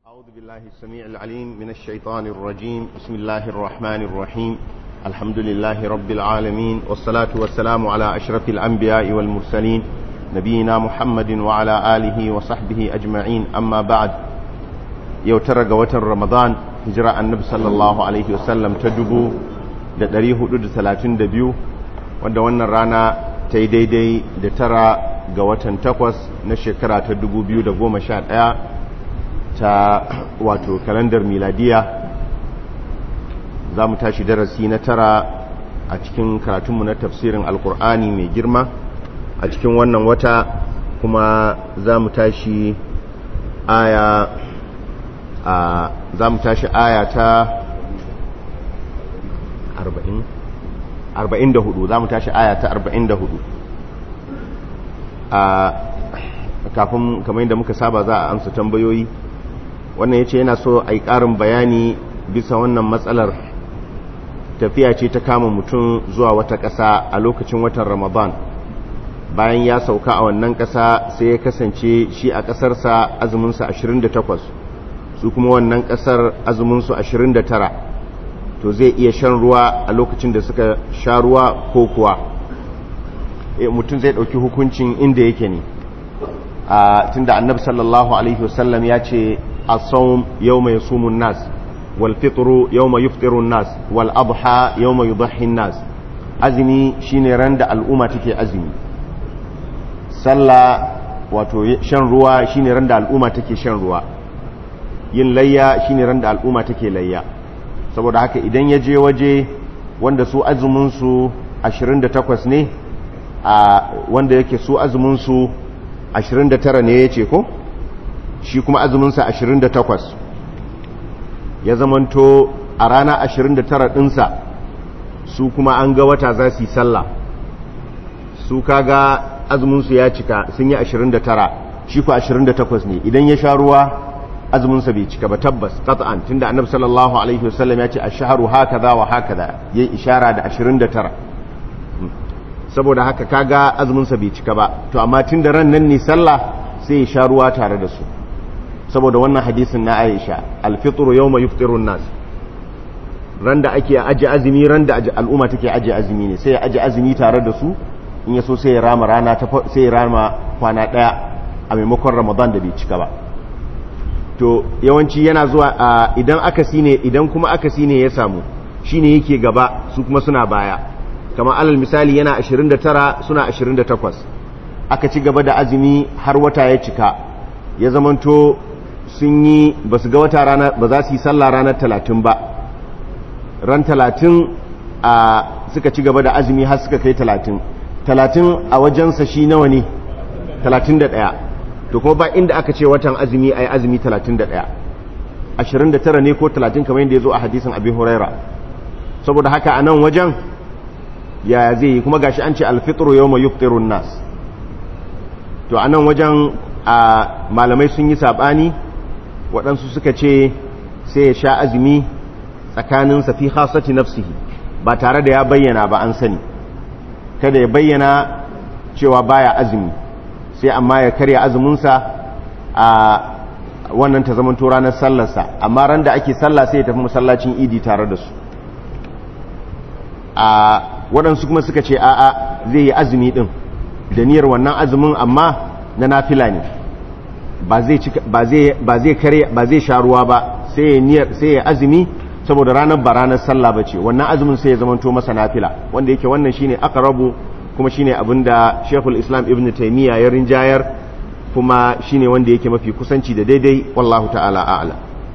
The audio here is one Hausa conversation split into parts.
أعوذ بالله السميع العليم من الشيطان الرجيم بسم الله الرحمن الرحيم الحمد لله رب العالمين والصلاة والسلام على أشرف الأنبياء والمرسلين نبينا محمد وعلى آله وصحبه أجمعين أما بعد يوترق وتر رمضان هجراء النبي صلى الله عليه وسلم تدبو da 432 wanda wannan rana ta yi daidai da tara ga watan takwas na shekara ta 2011 ta wato kalandar miladiya za mu tashi darasi na tara a cikin karatunmu na tafsirin alkur'ani mai girma a cikin wannan wata kuma za mu tashi aya a za mu tashi aya ta 44 za mu tashi aya ta 44 a kafin kamar yadda muka saba za a amsa tambayoyi wannan ya ce yana so a yi ƙarin bayani bisa wannan matsalar tafiya ce ta kama mutum zuwa wata ƙasa a lokacin watan ramadan bayan ya sauka a wannan ƙasa sai ya kasance shi a ƙasarsa azuminsa 28 su kuma wannan ƙasar azuminsu 29 to zai iya shan ruwa a lokacin da suka sha ruwa ko kuwa mutum zai ɗauki hukuncin inda yake ne a tunda annabi sallallahu alaihi wasallam ya ce الصوم يوم يصوم الناس والفطر يوم يفطر الناس والأضحى يوم يضحي الناس azumi shine ran da al'umma take azumi sallah wato shan ruwa shine ran da al'umma take shan ruwa yin layya shine ran da al'umma take layya saboda haka idan ya je waje wanda su azumin su 28 ne a wanda yake su azumin su 29 ne yace ko shi kuma azuminsa 28 ya zamanto a rana 29 ɗinsa su kuma an ga wata za su yi sallah su kaga azuminsu ya cika sun yi 29 shi ku 28 ne idan ya sha ruwa azuminsa bai cika ba tabbas qat'an tunda annabi sallallahu alaihi wasallam ya ce ash-shahru hakaza wa hakaza yayi ishara da 29 saboda haka kaga azuminsa bai cika ba to amma tunda ran nan ne sallah sai ya sha ruwa tare da su saboda wannan hadisin na Aisha alfitru yawma yuftirun nas ran da ake aje azumi ran da al'umma take aje azumi ne sai ya aje azumi tare da su in yaso sai ya rama rana ta sai ya rama kwana daya a maimakon Ramadan da bai cika ba to yawanci yana zuwa idan akasi ne idan kuma akasi ne ya samu shine yake gaba su kuma suna baya kamar alal misali yana 29 suna 28 aka ci gaba da azumi har wata ya cika ya zamanto sun yi ba su ga wata rana ba za su yi sallah ranar talatin ba ran talatin a suka ci gaba da azumi har suka kai talatin talatin a wajensa shi nawa ne talatin da ɗaya to kuma ba inda aka ce watan azumi a yi azumi talatin da ɗaya ashirin da tara ne ko talatin kamar yadda ya zo a hadisin abin huraira saboda haka a nan wajen yaya zai yi kuma gashi an ce alfitru yau mai yuftirun nas to a nan wajen a malamai sun yi saɓani waɗansu suka ce sai ya sha azumi tsakaninsa fi khasati nafsihi ba tare da ya bayyana ba an sani kada ya bayyana cewa baya azumi sai amma ya karya azuminsa a wannan ta zama ranar sallarsa amma ran da ake sallah sai ya tafi masallacin idi tare da su a waɗansu kuma suka ce a'a zai yi azumi ɗin da niyyar wannan azumin amma na nafila ne ba zai kare ba zai sha ruwa ba sai ya azumi saboda ranar ba ranar sallah ba ce wannan azumin sai ya zamanto masa nafila wanda yake wannan shine aqrabu kuma shine abinda Sheikhul Islam Ibn Taymiyyah ya rinjayar kuma shine wanda yake mafi kusanci da daidai wallahu ta'ala a'la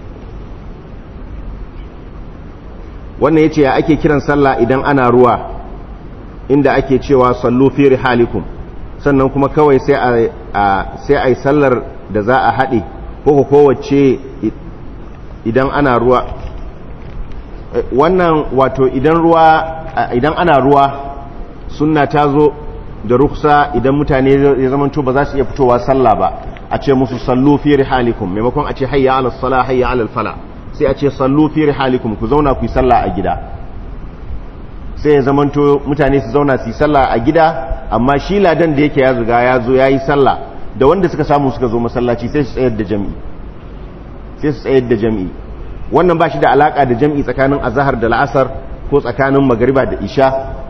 wannan yace ya ake kiran sallah idan ana ruwa inda ake cewa sallu fi rihalikum sannan kuma kawai sai a sai a yi sallar da za a haɗe ko kowace idan ana ruwa wannan wato idan ruwa idan ana ruwa sunna ta zo da ruksa idan mutane ya zamanto ba za su iya fitowa sallah ba a ce musu sallu fi rihalikum maimakon a ce hayya ala sala hayya ala fala sai a ce sallu fi rihalikum ku zauna ku yi sallah a gida sai ya zamanto mutane su zauna su yi sallah a gida amma shi ladan da yake ya riga ya zo ya yi sallah da wanda suka samu suka zo masallaci sai su tsayar da jami'i sai su tsayar da jam'i wannan ba shi da alaka da jam'i tsakanin azahar da la'asar ko tsakanin magariba da isha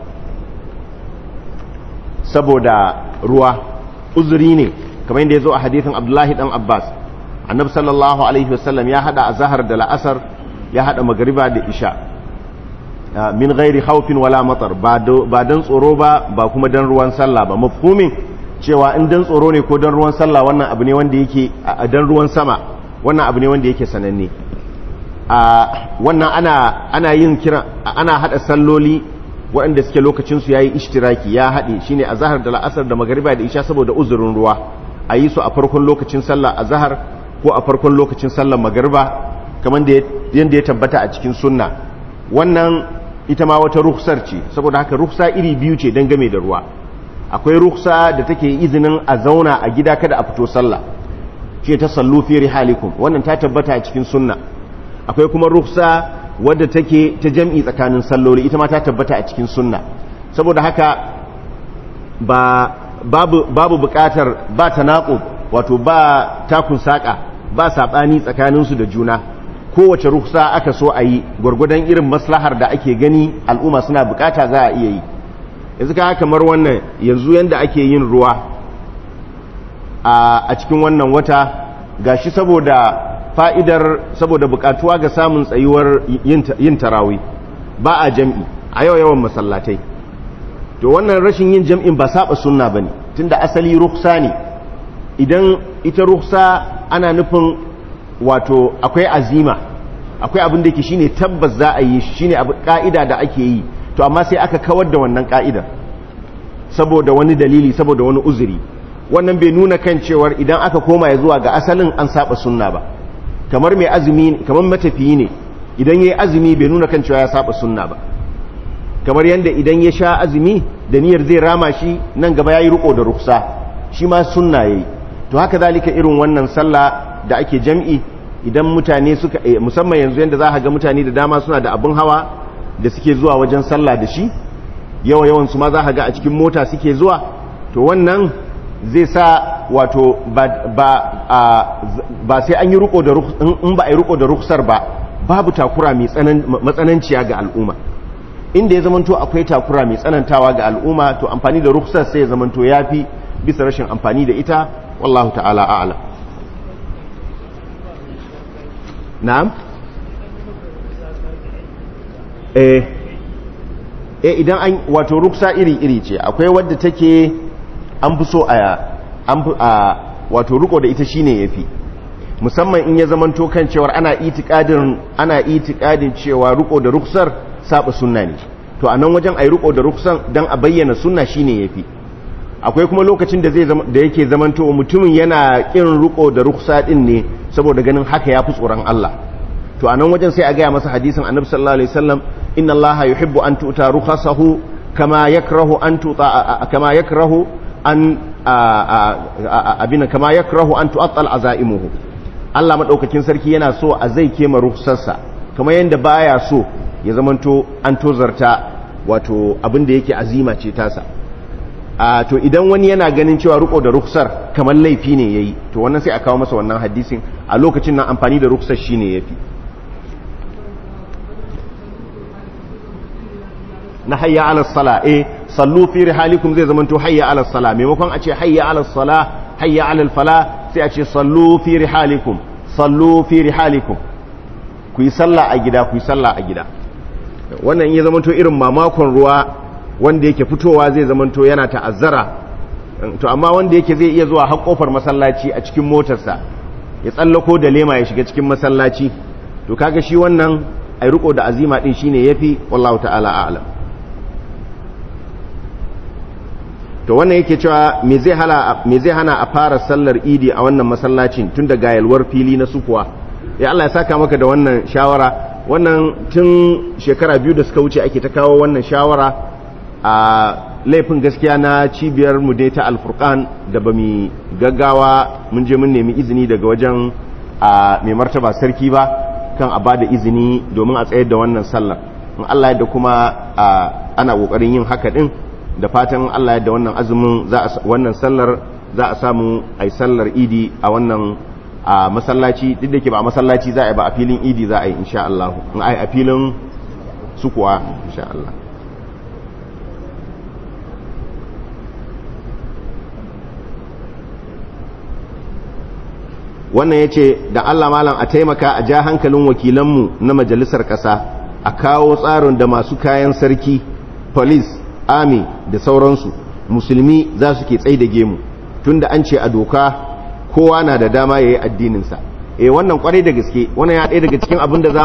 saboda ruwa uzuri ne kamar yadda ya zo a hadithin abdullahi dan abbas annabi sallallahu alaihi wasallam ya hada azahar da la'asar ya hada magariba da isha min gairi haufin wala matar ba don tsoro ba ba kuma don ruwan sallah ba mafhumin cewa in don tsoro ne ko don ruwan sallah wannan abu ne wanda yake don ruwan sama wannan abu ne wanda yake sananne wannan ana ana yin kira ana hada salloli waɗanda suke lokacin su yayi ishtiraki ya hade shine azhar da la'asar da magariba da isha saboda uzurin ruwa a yi su a farkon lokacin sallah azhar ko a farkon lokacin sallar magariba kamar da yanda ya tabbata a cikin sunna wannan ita ma wata rukhsar ce saboda haka rukhsa iri biyu ce don game da ruwa akwai rukhsa da take izinin a zauna a gida kada a fito sallah ce ta sallu fi rihalikum wannan ta tabbata a cikin sunna akwai kuma rukhsa wadda take ta jam'i tsakanin salloli ita ma ta tabbata a cikin sunna saboda haka ba babu babu bukatar ba tanaqub wato ba takun saka ba sabani tsakaninsu da juna kowace ruksa aka so a yi gwargwadon irin maslahar da ake gani al'umma suna bukata za a iya yi yanzu ka kamar wannan yanzu yadda ake yin ruwa a cikin wannan wata gashi saboda fa'idar saboda bukatuwa ga samun tsayuwar yin tarawi ba a jam'i a yau yawan masallatai to wannan rashin yin jam'in ba saba sunna bane tunda asali ruksa ne idan ita ruksa ana nufin wato akwai azima akwai abin da yake shine tabbas za a yi shine abu ka'ida da ake yi to amma sai aka kawar da wannan ka'ida saboda wani dalili saboda wani uzuri wannan bai nuna kan cewar idan aka koma ya zuwa ga asalin an saba sunna ba kamar mai azumi kamar matafiyi ne idan yayi azumi bai nuna kan cewa ya saba sunna ba kamar yanda idan ya sha azumi da niyyar zai rama shi nan gaba yayi riko da ruksa shi ma sunna yayi to haka zalika irin wannan sallah da ake jam'i idan mutane suka musamman yanzu yadda za a ga mutane da dama suna da abin hawa da suke zuwa wajen sallah da shi yawa yawan su ma za a ga a cikin mota suke zuwa to wannan zai sa wato ba sai an yi riko da in ba a yi riko da ruksar ba babu takura mai matsananciya ga al'umma inda ya zamanto akwai takura mai tsanantawa ga al'umma to amfani da ruksar sai ya zamanto ya fi bisa rashin amfani da ita wallahu ta'ala a'lam na'am eh eh idan an wato ruksa iri-iri ce akwai wadda take an fi so a an fi a wato riko da ita shine yafi musamman in ya zamanto kan cewar ana itikadin ana itikadin cewa riko da ruksar saba sunna ne to a nan wajen ayi riko da ruksan dan a bayyana sunna shine yafi akwai kuma lokacin da zai da yake zamanto mutumin yana kin riko da ruksa din ne saboda ganin haka yafi tsoron Allah to a nan wajen sai a gaya masa hadisin annabi sallallahu alaihi wasallam inna Allah yuhibbu an tu'ta rukhasahu kama yakrahu an tu'ta kama yakrahu an abina kama yakrahu an tu'attal azaimuhu Allah madaukakin sarki yana so a zai kema rukhsarsa kamar yanda baya so ya zamanto an tozarta wato abin da yake azima ce tasa a to idan wani yana ganin cewa riko da ruksar kamar laifi ne yayi to wannan sai a kawo masa wannan hadisin a lokacin nan amfani da ruksar shine yafi na hayya ala sala eh sallu fi rihalikum zai zama to hayya ala sala maimakon a ce hayya ala sala hayya ala fala sai a ce sallu fi rihalikum sallu fi rihalikum ku yi sallah a gida ku yi sallah a gida wannan ya zama to irin mamakon ruwa wanda yake fitowa zai zama to yana ta'azzara to amma wanda yake zai iya zuwa har kofar masallaci a cikin motarsa ya tsallako da lema ya shiga cikin masallaci to kaga shi wannan ai riko da azima din shine yafi wallahu ta'ala a'lam to wannan yake cewa me zai hana me zai hana a fara sallar idi a wannan masallacin tun da gayalwar fili na sukuwa ya Allah ya saka maka da wannan shawara wannan tun shekara biyu da suka wuce ake ta kawo wannan shawara a laifin gaskiya na cibiyar mu dai ta alfurkan da ba mu gaggawa mun je mun nemi izini daga wajen a mai martaba sarki ba kan a bada izini domin a tsayar da wannan sallar in Allah ya da kuma ana kokarin yin haka din da fatan Allah yadda wannan azumin za a wannan sallar za a samu ai sallar idi a wannan a masallaci duk da ke ba a masallaci za a yi ba a filin idi za a yi insha Allah a filin sukuwa insha Allah wannan ya ce da Allah malam a taimaka a ja hankalin wakilanmu na majalisar ƙasa a kawo tsarin da masu kayan sarki police army da sauransu musulmi za su ke tsaye da gemu tunda an ce a doka kowa na da dama ya yi addininsa e wannan kwarai da gaske wannan ya ɗaya daga cikin abin da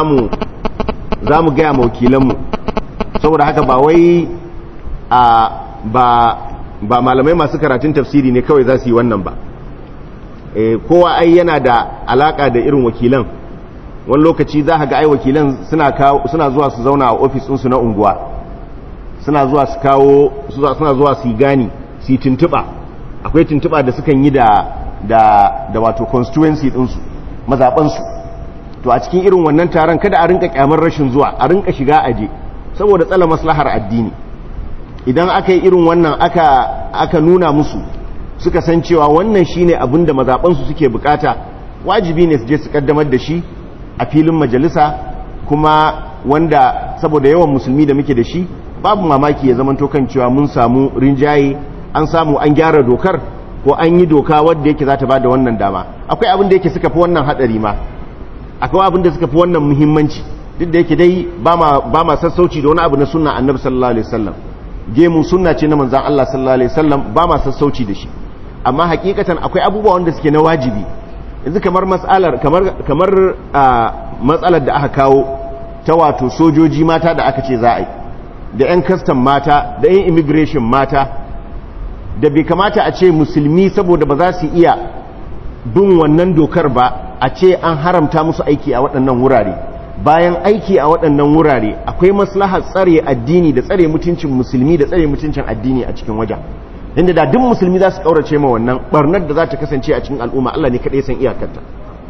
za mu gaya ma wakilanmu saboda haka ba wai a ba ba malamai masu karatun tafsiri ne kawai za su yi wannan ba e, kowa ai yana da alaka da irin wakilan wani lokaci za ga ai wakilan suna zuwa su zauna a ofis ɗinsu na unguwa suna zuwa su kawo suna zuwa su yi gani su yi tuntuɓa akwai tuntuɓa da sukan yi da da da wato constituency ɗinsu mazaɓansu to a cikin irin wannan taron kada a rinka kyamar rashin zuwa a rinka shiga aje saboda tsala maslahar addini idan aka yi irin wannan aka aka nuna musu suka san cewa wannan shine abin da mazaɓansu suke bukata wajibi ne su je su kaddamar da shi a filin majalisa kuma wanda saboda yawan musulmi da muke da shi babu mamaki ya zama kan cewa mun samu rinjaye an samu an gyara dokar ko an yi doka wadda yake za ta ba da wannan dama akwai abin da yake suka fi wannan hadari ma akwai abin da suka fi wannan muhimmanci duk da yake dai ba ma sassauci da wani abu na sunna annabi sallallahu alaihi wasallam gemu sunna ce na manzon Allah sallallahu alaihi wasallam ba ma sassauci da shi amma hakikatan akwai abubuwa wanda suke na wajibi yanzu kamar matsalar kamar kamar matsalar da aka kawo ta wato sojoji mata da aka ce za a yi da 'yan kastan mata da 'yan immigration mata da bai kamata a ce musulmi saboda ba za su iya bin wannan dokar ba a ce an haramta musu aiki a waɗannan wurare bayan aiki a waɗannan wurare akwai maslahar tsare addini da tsare mutuncin musulmi da tsare mutuncin addini a cikin wajen inda da duk musulmi za su kaurace ma wannan barnar da za ta kasance a cikin al'umma Allah ne kaɗai san iyakarta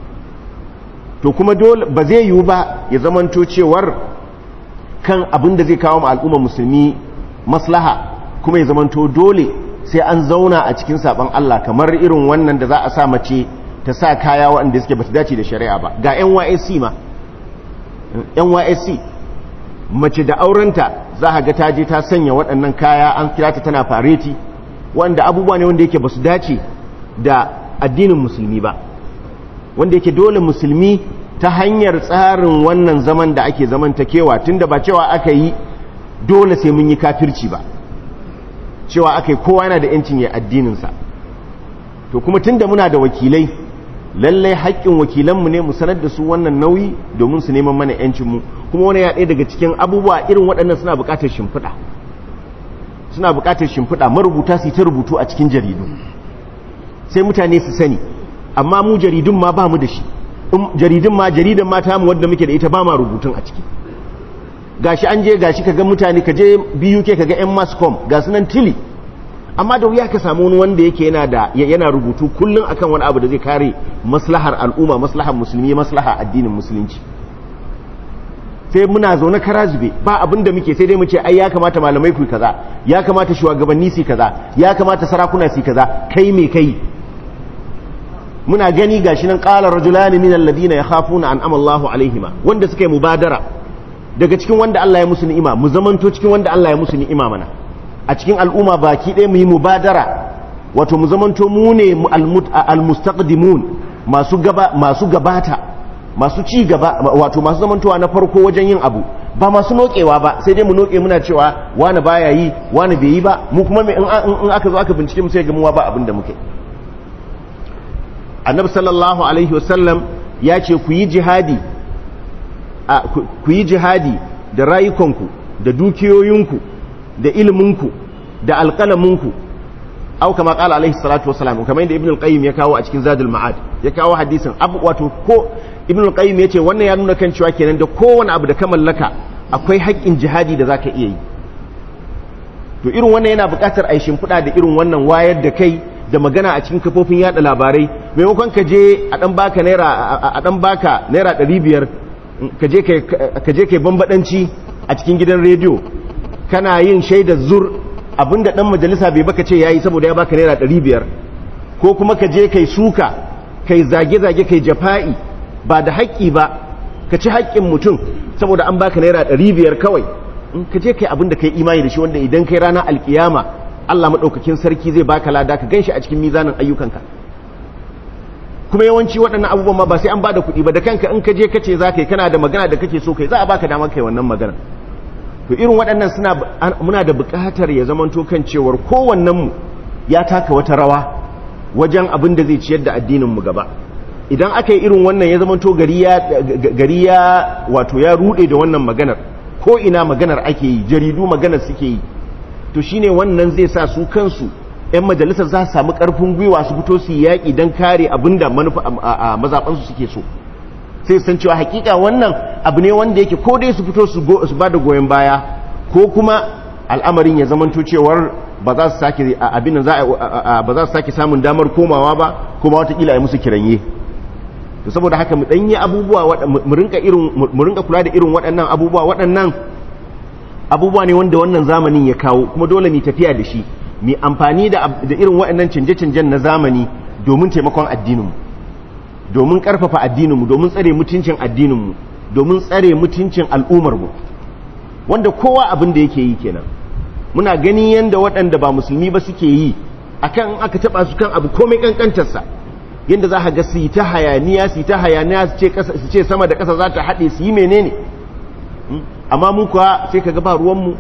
to kuma dole ba zai yiwu ba ya zamanto cewar kan abin da zai kawo ma al'umma musulmi maslaha kuma ya zamanto dole sai an zauna a cikin saban Allah kamar irin wannan da za a sa mace ta sa kaya waɗanda suke bata dace da shari'a ba ga NYSC ma NYSC mace da aurenta za a ga ta je ta sanya waɗannan kaya an kira ta tana fareti wanda abubuwa ne wanda yake ba su dace da addinin musulmi ba wanda yake dole musulmi ta hanyar tsarin wannan zaman da ake zamantakewa tunda ba cewa aka yi dole sai mun yi kafirci ba cewa aka yi kowa yana da yancin ya addininsa to kuma tunda muna da wakilai lallai haƙƙin wakilanmu ne mu sanar da su wannan nauyi domin su neman mana yancinmu kuma wani ya ɗaya daga cikin abubuwa irin waɗannan suna buƙatar shimfiɗa suna buƙatar shimfiɗa marubuta su ta rubutu a cikin jaridu sai mutane su sani amma mu jaridun ma ba mu da shi jaridun ma jaridan mata mu wadda muke da ita ba ma rubutun a ciki gashi an je gashi kaga mutane ka je biyu ke kaga yan mascom ga sunan tili amma da wuya ka samu wani wanda yake yana da yana rubutu kullum akan wani abu da zai kare maslahar al'umma maslahar musulmi maslahar addinin musulunci sai muna zaune kara zube ba abin da muke sai dai mu ce ai ya kamata malamai ku kaza ya kamata shugabanni su kaza ya kamata sarakuna su kaza kai me kai muna gani gashi nan qala rajulani min alladhina yakhafuna an amallahu alaihima wanda suka yi mubadara daga cikin wanda Allah ya musu ni'ima mu zamanto cikin wanda Allah ya musu ni'ima mana a cikin al'umma baki ɗaya mu yi mubadara wato mu zamanto mu ne almustaqdimun masu gaba masu gabata masu ci gaba wato masu zamantowa na farko wajen yin abu ba masu nokewa ba sai dai mu noke muna cewa wani baya yi wani bai yi ba mu kuma in aka zo aka bincike mu sai ga mu ba abin da muke annabi sallallahu alaihi wasallam ya ce ku yi jihadi ku yi jihadi da rayukanku da dukiyoyinku da ilminku da alƙalaminku au kama ƙala alaihi salatu wasalam kamar yadda ibn al-qayyim ya kawo a cikin zadul ma'ad ya kawo hadisin abu wato ko ibn al-qayyim ya ce wannan ya nuna kan cewa kenan da kowane abu da ka mallaka akwai haƙƙin jihadi da zaka iya yi to irin wannan yana buƙatar a yi shimfiɗa da irin wannan wayar da kai da magana a cikin kafofin yada labarai maimakon ka je a dan baka naira a dan baka naira 500 ka je kai ka je kai bambadanci a cikin gidan rediyo kana yin shaidar zur abinda dan majalisa bai baka ce yayi saboda ya baka naira 500 ko kuma ka je kai suka kai zage-zage kai jafa'i ba da haƙƙi ba ka ci haƙƙin mutum saboda an baka naira ɗari biyar kawai in ka je kai abin da kai imani da shi wanda idan kai ranar alkiyama Allah maɗaukakin sarki zai baka lada ka gan shi a cikin mizanin ayyukanka kuma yawanci waɗannan abubuwan ma ba sai an bada kuɗi ba da kanka in ka je kace za ka yi kana da magana da kake so kai za a baka damar kai wannan magana to irin waɗannan suna muna da buƙatar ya zamanto kan cewar kowannen mu ya taka wata rawa wajen abin da zai ciyar da addinin mu gaba idan aka yi irin wannan ya zamanto gari ya gari ya wato ya rude da wannan maganar ko ina maganar ake yi jaridu maganar suke yi to shine wannan zai sa su kansu 'yan majalisar za su samu ƙarfin gwiwa su fito su yaƙi don kare abin da mazaɓansu suke so sai san cewa hakika wannan abu ne wanda yake ko dai su fito su ba da goyon baya ko kuma al'amarin ya zamanto cewar ba za su sake abin da ba za su sake samun damar komawa ba kuma watakila ya musu kiranye to saboda haka mu ɗanyi abubuwa mu rinka kula da irin waɗannan abubuwa waɗannan abubuwa ne wanda wannan zamanin ya kawo kuma dole mu tafiya da shi mai amfani da irin waɗannan canje-canjen na zamani domin taimakon addininmu domin ƙarfafa addininmu domin tsare mutuncin addininmu domin tsare mutuncin al'ummarmu wanda kowa abin da yake yi kenan muna gani yadda waɗanda ba musulmi ba suke yi akan aka taɓa su kan abu komai ƙanƙantarsa yadda za ka ga su yi ta hayaniya su yi ta hayaniya su ce sama da ƙasa za ta haɗe su yi menene amma mu kuwa sai ka ga ba ruwanmu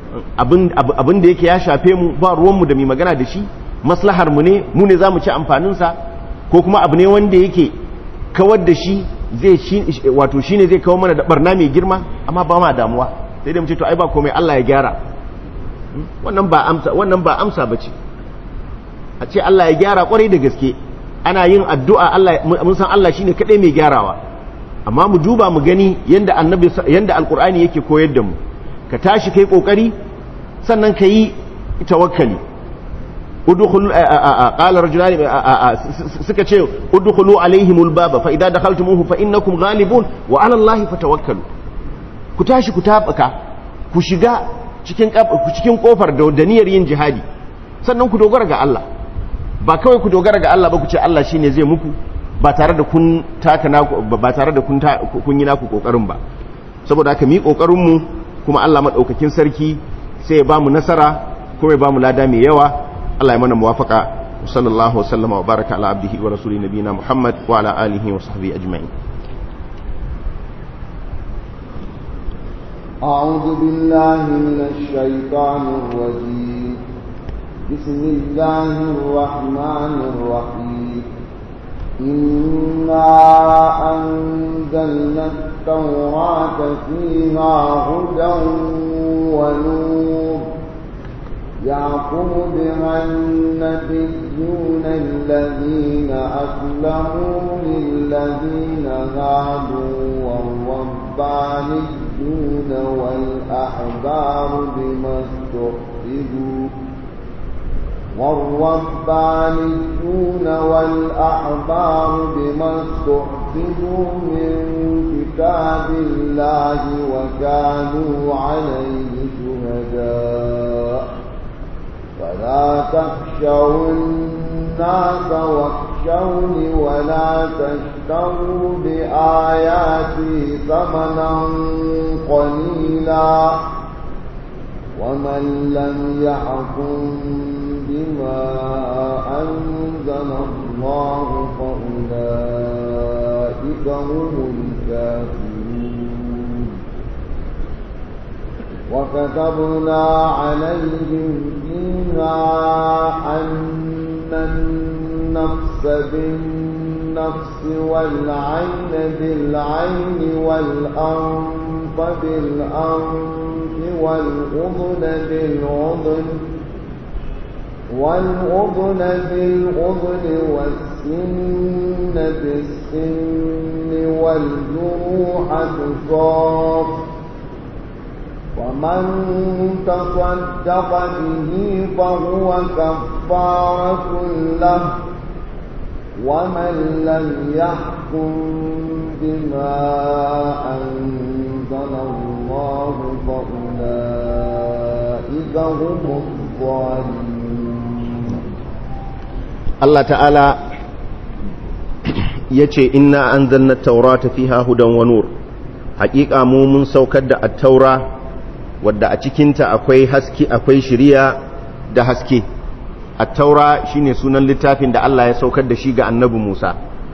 abin da yake ya shafe mu ba ruwanmu da mai magana da shi maslahar mu ne mu ne za mu ci amfaninsa ko kuma abu ne wanda yake kawar da shi zai wato shine zai kawo mana da barna mai girma amma ba ma damuwa sai dai mu ce to ai ba komai Allah ya gyara wannan ba amsa wannan ba amsa bace a ce Allah ya gyara kwarai da gaske ana yin addu'a Allah mun san Allah shine kadai mai gyarawa amma mu duba mu gani yanda annabi yanda alqur'ani yake koyar da mu ka tashi kai kokari sannan ka yi tawakkali udkhul qala rajulan suka ce udkhulu alaihimul baba fa idza dakhaltumuhu fa innakum ghalibun wa ala allahi fatawakkalu ku tashi ku tabaka ku shiga cikin cikin kofar da niyyar yin jihadi sannan ku dogara ga Allah ba kawai ku dogara ga Allah ba ku ce Allah shine zai muku ba tare da kun taka naku ba tare da kun kun yi naku kokarin ba saboda haka mi kokarin mu kuma Allah maɗaukakin sarki sai ya ba mu nasara kuma ya ba mu lada mai yawa Allah ya mana muwafaka sallallahu wasallama wa baraka ala abdihi wa rasuli nabina Muhammad wa ala alihi wa sahbihi ajma'in أعوذ بالله من الشيطان الرجيم بسم الله الرحمن الرحيم إنا أنزلنا التوراة فيها هدى ونور يعقب بها النبيون الذين أسلموا للذين هادوا والربانيون والأحبار بما استحفظوا والربانيون والأحبار بما استحفظوا من كتاب الله وكانوا عليه شهداء فلا تخشوا الناس واخشوني ولا تشتروا بآياتي ثمنا قليلا ومن لم يحكم بما أنزل الله فأولئك هم الكافرون وكتبنا عليهم فيها أن النفس بالنفس والعين بالعين والأنف بالأنف والأذن بالأذن والأذن بالأذن والسن بالسن والجروح قصاص ومن تصدق به فهو كفارة له ومن لم يحكم بما أنزل الله فأولئك هم الظالمون Allah ta'ala yace inna anzalna at-taurata fiha hudan wa nur haƙiƙa mu mun saukar da at-taura wadda a cikinta akwai haske akwai shiriya da haske at-taura shine sunan littafin da Allah ya saukar da shi ga annabi Musa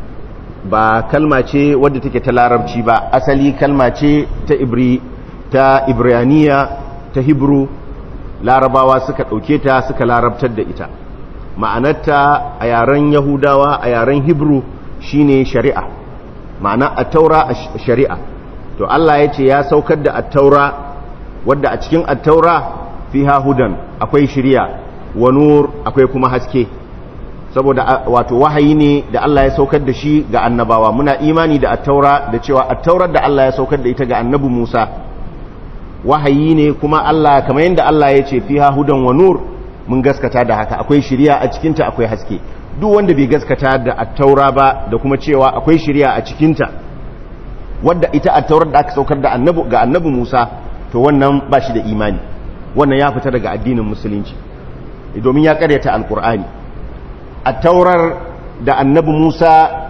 ba kalma ce wadda take ta larabci ba asali kalma ce ta ibri ta ibraniya ta hebrew larabawa suka ɗauke ta suka larabtar da ita ma'anarta a yaren yahudawa a yaren hebrew shine shari'a ma'ana at-taura shari'a to Allah ya ce ya saukar da at-taura wadda a cikin at-taura fiha hudan akwai shari'a wa nur akwai kuma haske saboda wato wahayi ne da Allah ya saukar da shi ga annabawa muna imani da at-taura da cewa at-taurar da Allah ya saukar da ita ga annabi Musa wahayi ne kuma Allah kamar yadda Allah ya ce fiha hudan wa nur mun gaskata da haka akwai shiriya a cikinta akwai haske duk wanda bai gaskata da at-taura ba da kuma cewa akwai shiriya a cikinta wadda ita at-taurar da aka saukar da annabi ga annabi Musa to wannan ba shi da imani wannan ya fita daga addinin musulunci domin ya karyata alkur'ani at-taurar da annabi Musa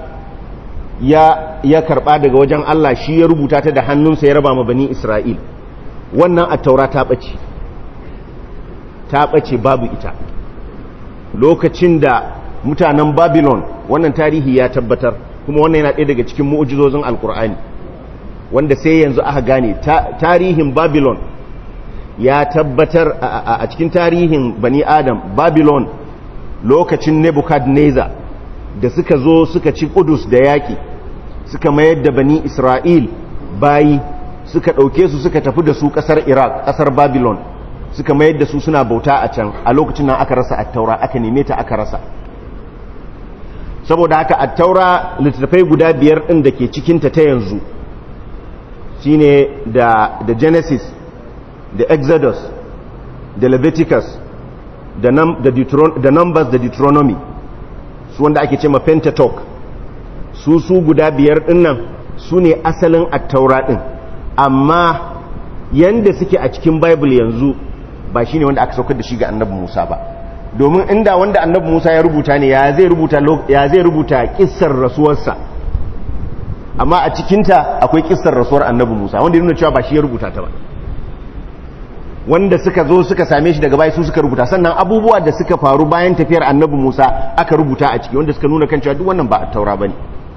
ya ya karba daga wajen Allah shi ya rubuta ta da hannunsa ya raba ma bani Isra'il wannan at-taura ta bace ta ɓace babu ita lokacin da mutanen babylon wannan tarihi ya tabbatar kuma wannan yana ɗaya daga cikin mu'ujizozin alkur'ani wanda sai yanzu aka gane tarihin babylon ya tabbatar a cikin tarihin bani adam babylon lokacin nebuchadnezzar da suka zo suka ci kudus da yaƙi suka mayar da bani isra'il bayi suka ɗauke su suka tafi da su ƙasar iraq ƙasar babylon suka mayar da su suna bauta a can a lokacin nan aka rasa attaura aka neme ta aka rasa saboda haka attaura littattafai guda biyar ɗin da ke cikinta ta yanzu shine da da genesis da exodus da leviticus da, num, da, da numbers da deuteronomy su wanda ake ce ma pentateuch su su guda biyar ɗin nan su ne asalin attaura ɗin amma yanda suke a cikin bible yanzu ba shi ne wanda aka saukar da shi ga annabi Musa ba domin inda wanda annabi Musa ya rubuta ne ya zai rubuta ya zai rubuta kissar rasuwarsa amma a cikinta akwai kissar rasuwar annabi Musa wanda yana cewa ba shi ya rubuta ta ba wanda suka zo suka same shi daga baya su suka rubuta sannan abubuwa da suka faru bayan tafiyar annabi Musa aka rubuta a ciki wanda suka nuna kan cewa duk wannan ba a taura bane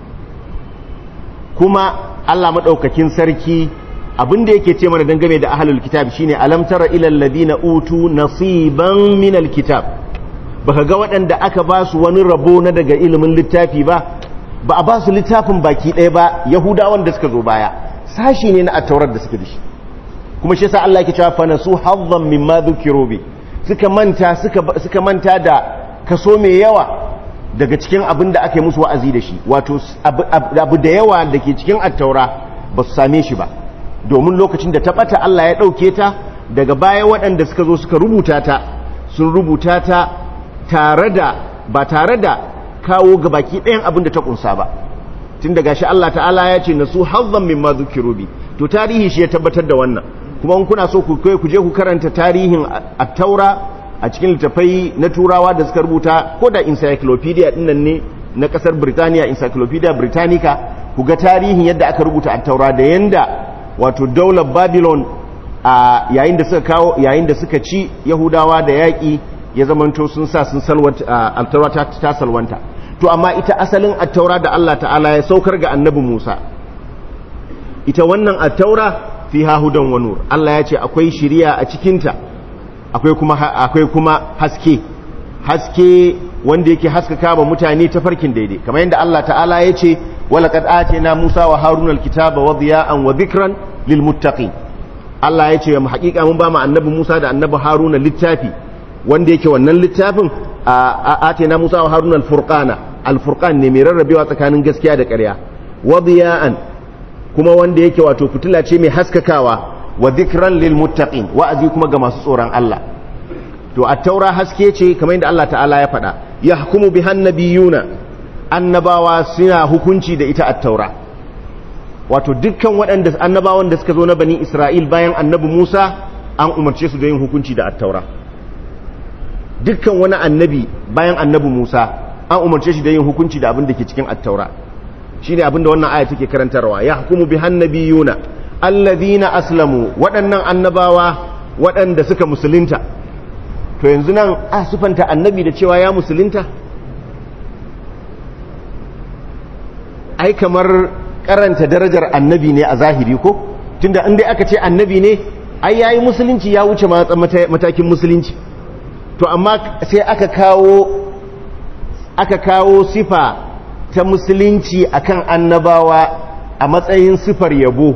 kuma Allah madaukakin sarki abin da yake ce mana dangane da ahlul kitab shine alam tara ila alladhina utu nasiban min alkitab baka ga waɗanda aka ba su wani rabo na daga ilimin littafi ba ba a ba su littafin baki ɗaya ba yahudawan da suka zo baya sashi ne na attaurar da suke da shi kuma shi yasa Allah yake cewa fa nasu hazzan mimma dhukiru bi suka manta suka suka manta da kaso mai yawa daga cikin abin da aka yi musu wa'azi da shi wato abu da yawa da ke cikin attaura ba su same shi ba domin lokacin da ta bata Allah ya ɗauke ta daga baya waɗanda suka zo suka rubuta ta sun rubuta ta tare da ba tare da kawo ga baki ɗayan abin da ta ƙunsa ba tun daga shi Allah ta'ala ya ce na su hazzan min ma zukiru bi to tarihi shi ya tabbatar da wannan kuma in kuna so ku ku je ku karanta tarihin at-taura a cikin littafai na turawa da suka rubuta ko da encyclopedia dinnan ne na kasar Birtaniya encyclopedia Britannica ku ga tarihin yadda aka rubuta at-taura da yanda wato daular babylon a yayin da suka kawo yayin da suka ci yahudawa da yaƙi ya zamanto sun sa sun salwata altaura ta salwanta to amma ita asalin attaura da Allah ta'ala ya saukar ga annabi Musa ita wannan attaura fiha hudan wa nur Allah ya ce akwai shiriya a cikinta akwai kuma akwai kuma haske haske wanda yake haskaka ba mutane ta farkin daidai kamar yadda Allah ta'ala ya ce ولقد آتينا موسى وهارون الكتاب وضياء وذكرا للمتقين Allah ya ce mu haƙiƙa mun ba mu annabi Musa da annabi Haruna littafi wanda yake wannan littafin a atena Musa wa Haruna al-Furqana al-Furqan ne mai rarrabewa tsakanin gaskiya da ƙarya wadiya'an kuma wanda yake wato fitila ce mai haskakawa wa dhikran lil muttaqin wa'azi kuma ga masu tsoron Allah to at-taura haske ce kamar yadda Allah ta'ala ya faɗa yahkumu bihan nabiyuna annabawa suna hukunci da ita at-taura wato dukkan waɗanda annabawan da suka zo na bani Isra'il bayan annabi Musa an umarce su da yin hukunci da at-taura dukkan wani annabi bayan annabi Musa an umarce shi da yin hukunci da abin da ke cikin at-taura shine abinda wannan aya take karantarwa yahkumu bihan nabiyuna alladhina aslamu waɗannan annabawa waɗanda suka musulunta to yanzu nan a sufanta annabi da cewa ya musulunta ai kamar karanta darajar annabi ne a zahiri ko tunda inda aka ce annabi ne ai yayi musulunci ya wuce matakin musulunci to amma sai aka kawo aka kawo sifa ta musulunci akan annabawa a matsayin sifar yabo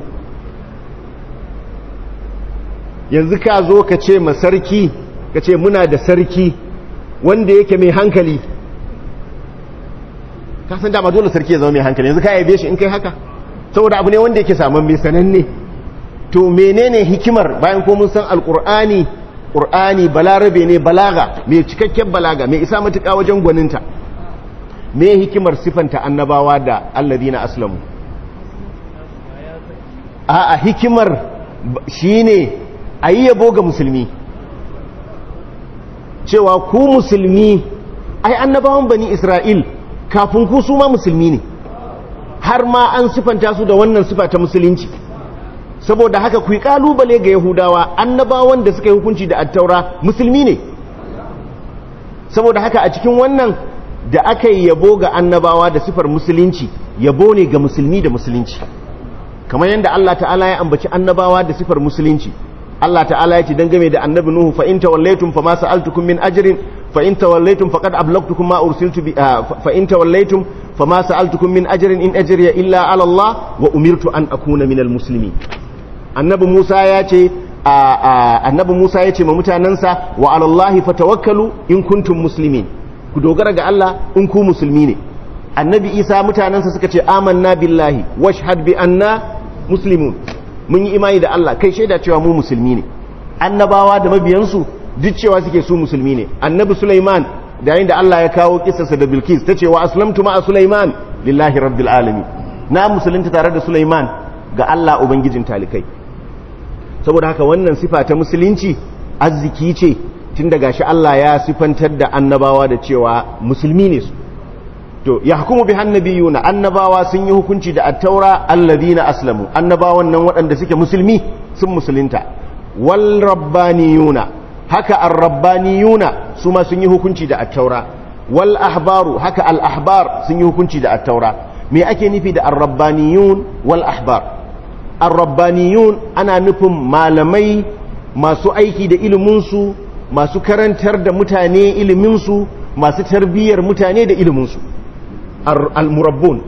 yanzu ka zo ka ce ma sarki ka ce muna da sarki wanda yake mai hankali ka san dama dole sarki ya zama mai hankali yanzu ka yabe shi in kai haka saboda abu ne wanda yake saman mai sananne to menene hikimar bayan ko mun san alqur'ani qur'ani balarabe ne balaga mai cikakken balaga mai isa matuƙa wajen gwaninta me hikimar sifanta annabawa da alladina aslamu a a hikimar shine ayi yabo ga musulmi cewa ku musulmi ai annabawan bani isra'il kafin ku su ma musulmi ne har ma an sifanta su da wannan sifa ta musulunci saboda haka ku yi kalubale ga yahudawa annabawan da suka yi hukunci da attaura musulmi ne saboda haka a cikin wannan da aka yi yabo ga annabawa da sifar musulunci yabo ne ga musulmi da musulunci kamar yadda Allah ta'ala ya ambaci annabawa da sifar musulunci Allah ta'ala ya ce dangane da annabi Nuhu fa in tawallaytum fama sa'altukum min ajrin fa in tawallaytum faqad ablagtukum ma ursiltu bi fa in tawallaytum fama sa'altukum min ajrin in ajriya illa 'ala Allah wa umirtu an akuna minal muslimin annabi Musa ya ce annabi Musa ya ce ma mutanansa wa 'ala Allah fatawakkalu in kuntum muslimin ku dogara ga Allah in ku musulmi ne annabi Isa mutanansa suka ce amanna billahi washhad bi anna muslimun mun yi imani da Allah kai shaida cewa mu musulmi ne annabawa da mabiyansu duk cewa suke su musulmi ne annabi Sulaiman da yayin da Allah ya kawo kissarsa da Bilkis ta ce wa aslamtu ma'a Sulaiman lillahi rabbil alamin na musulunta tare da Sulaiman ga Allah ubangijin talikai saboda haka wannan sifa ta musulunci arziki ce tun daga shi Allah ya sifantar da annabawa da cewa musulmi ne su to yahkumu bi hannabiyuna annabawa sun yi hukunci da at-taura alladhina aslamu annabawan nan waɗanda suke musulmi sun musulunta wal rabbaniyuna haka ar-rabbaniyuna su ma sun yi hukunci da at-taura wal ahbaru haka al-ahbar sun yi hukunci da at-taura me ake nufi da ar-rabbaniyun wal ahbar ar-rabbaniyun ana nufin malamai masu aiki da ilimin su masu karantar da mutane ilimin su masu tarbiyyar mutane da ilimin su المربون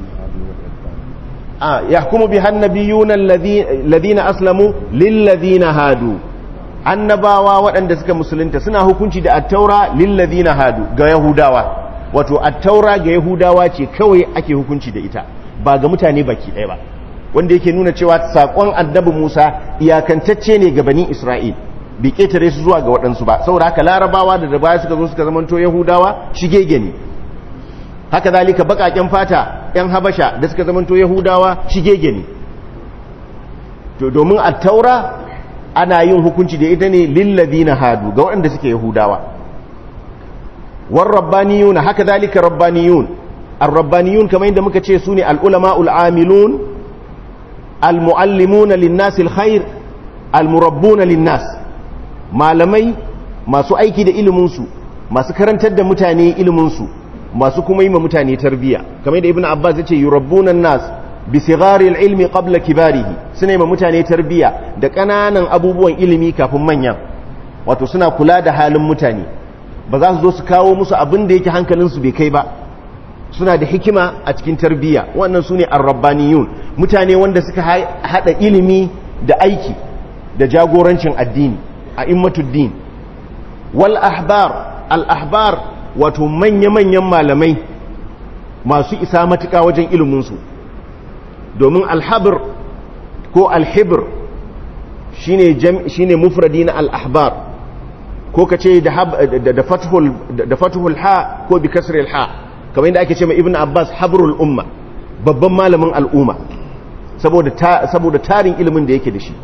آه يحكم بها النبيون الذين أسلموا للذين هادوا annabawa waɗanda suka musulunta suna hukunci da attaura lillazina hadu ga yahudawa wato attaura ga yahudawa ce kawai ake hukunci da ita ba ga mutane baki ɗaya ba wanda yake nuna cewa saƙon annabi Musa iyakantacce ne ga bani Isra'il bai ƙetare su zuwa ga waɗansu ba saboda haka larabawa da da baya suka zo suka zamanto yahudawa shige ne haka zalika bakaken fata yan habasha da suka zamanto yahudawa shigege ne to domin at-taura ana yin hukunci da ita ne lilladina hadu ga waɗanda suke yahudawa war rabbaniyun haka zalika rabbaniyun ar-rabbaniyun kamar yadda muka ce sune al-ulama al-amilun al-muallimuna lin-nas al-khair al-murabbuna lin-nas malamai masu aiki da ilimin su masu karantar da mutane ilimin su masu kuma yi ma mutane tarbiya kamar da ibn abbas ya ce yurabbuna nas bi sigharil ilmi qabla kibarihi suna yi ma mutane tarbiya da ƙananan abubuwan ilimi kafin manyan wato suna kula da halin mutane ba za su zo su kawo musu abin da yake hankalinsu bai kai ba suna da hikima a cikin tarbiya wannan su ne arrabbaniyun mutane wanda suka haɗa ilimi da aiki da jagorancin addini a immatuddin wal ahbar al ahbar wato manya-manyan malamai masu isa matuƙa wajen iliminsu domin alhabir ko alhibir shi ne mufradi na al'ahbar ko ka ce da fatuhul ha ko bi kasril ha kamar yadda ake ce mai ibn abbas habrul umma babban malamin al'umma saboda tarin ilimin da yake da shi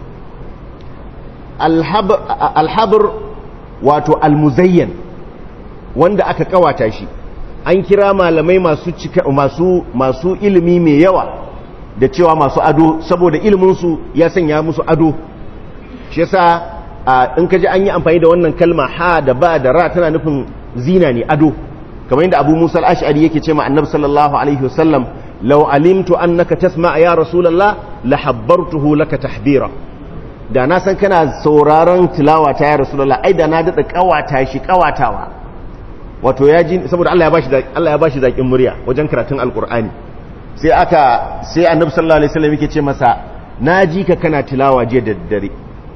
alhabir wato almuzayyan wanda aka kawata shi an kira malamai masu cika masu masu ilimi mai yawa da cewa masu ado saboda iliminsu ya sanya musu ado shi yasa in ka ji an yi amfani da wannan kalma ha da ba da ra tana nufin zina ne ado kamar yadda abu musa al-ash'ari yake ce ma annabi sallallahu alaihi wasallam law alimtu annaka tasma ya rasulullah la habbartuhu laka tahbira da na san kana sauraron tilawa ta ya rasulullah ai da na dada kawata shi kawatawa wato ya ji saboda Allah ya bashi Allah ya bashi zakin murya wajen karatun alqur'ani sai aka sai annabi sallallahu alaihi wasallam yake ce masa naji ka kana tilawa je da daddare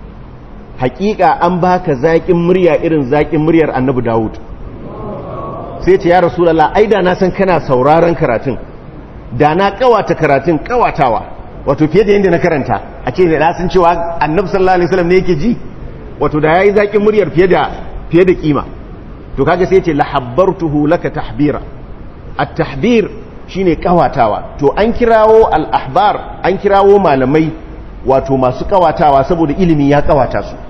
hakika an baka zakin murya irin zakin muryar annabi Dawud sai ce ya rasulullah ai da na san kana sauraron karatun da na kawata karatun kawatawa wato fiye da yadda na karanta a ce da san cewa annabi sallallahu alaihi wasallam ne yake ji wato da yayi zakin muryar fiye da fiye da kima to kaga sai ce lahabbartuhu laka tahbira at-tahbir shine kawatawa to an kirawo al-ahbar an kirawo malamai wato masu kawatawa saboda ilimi ya kawata su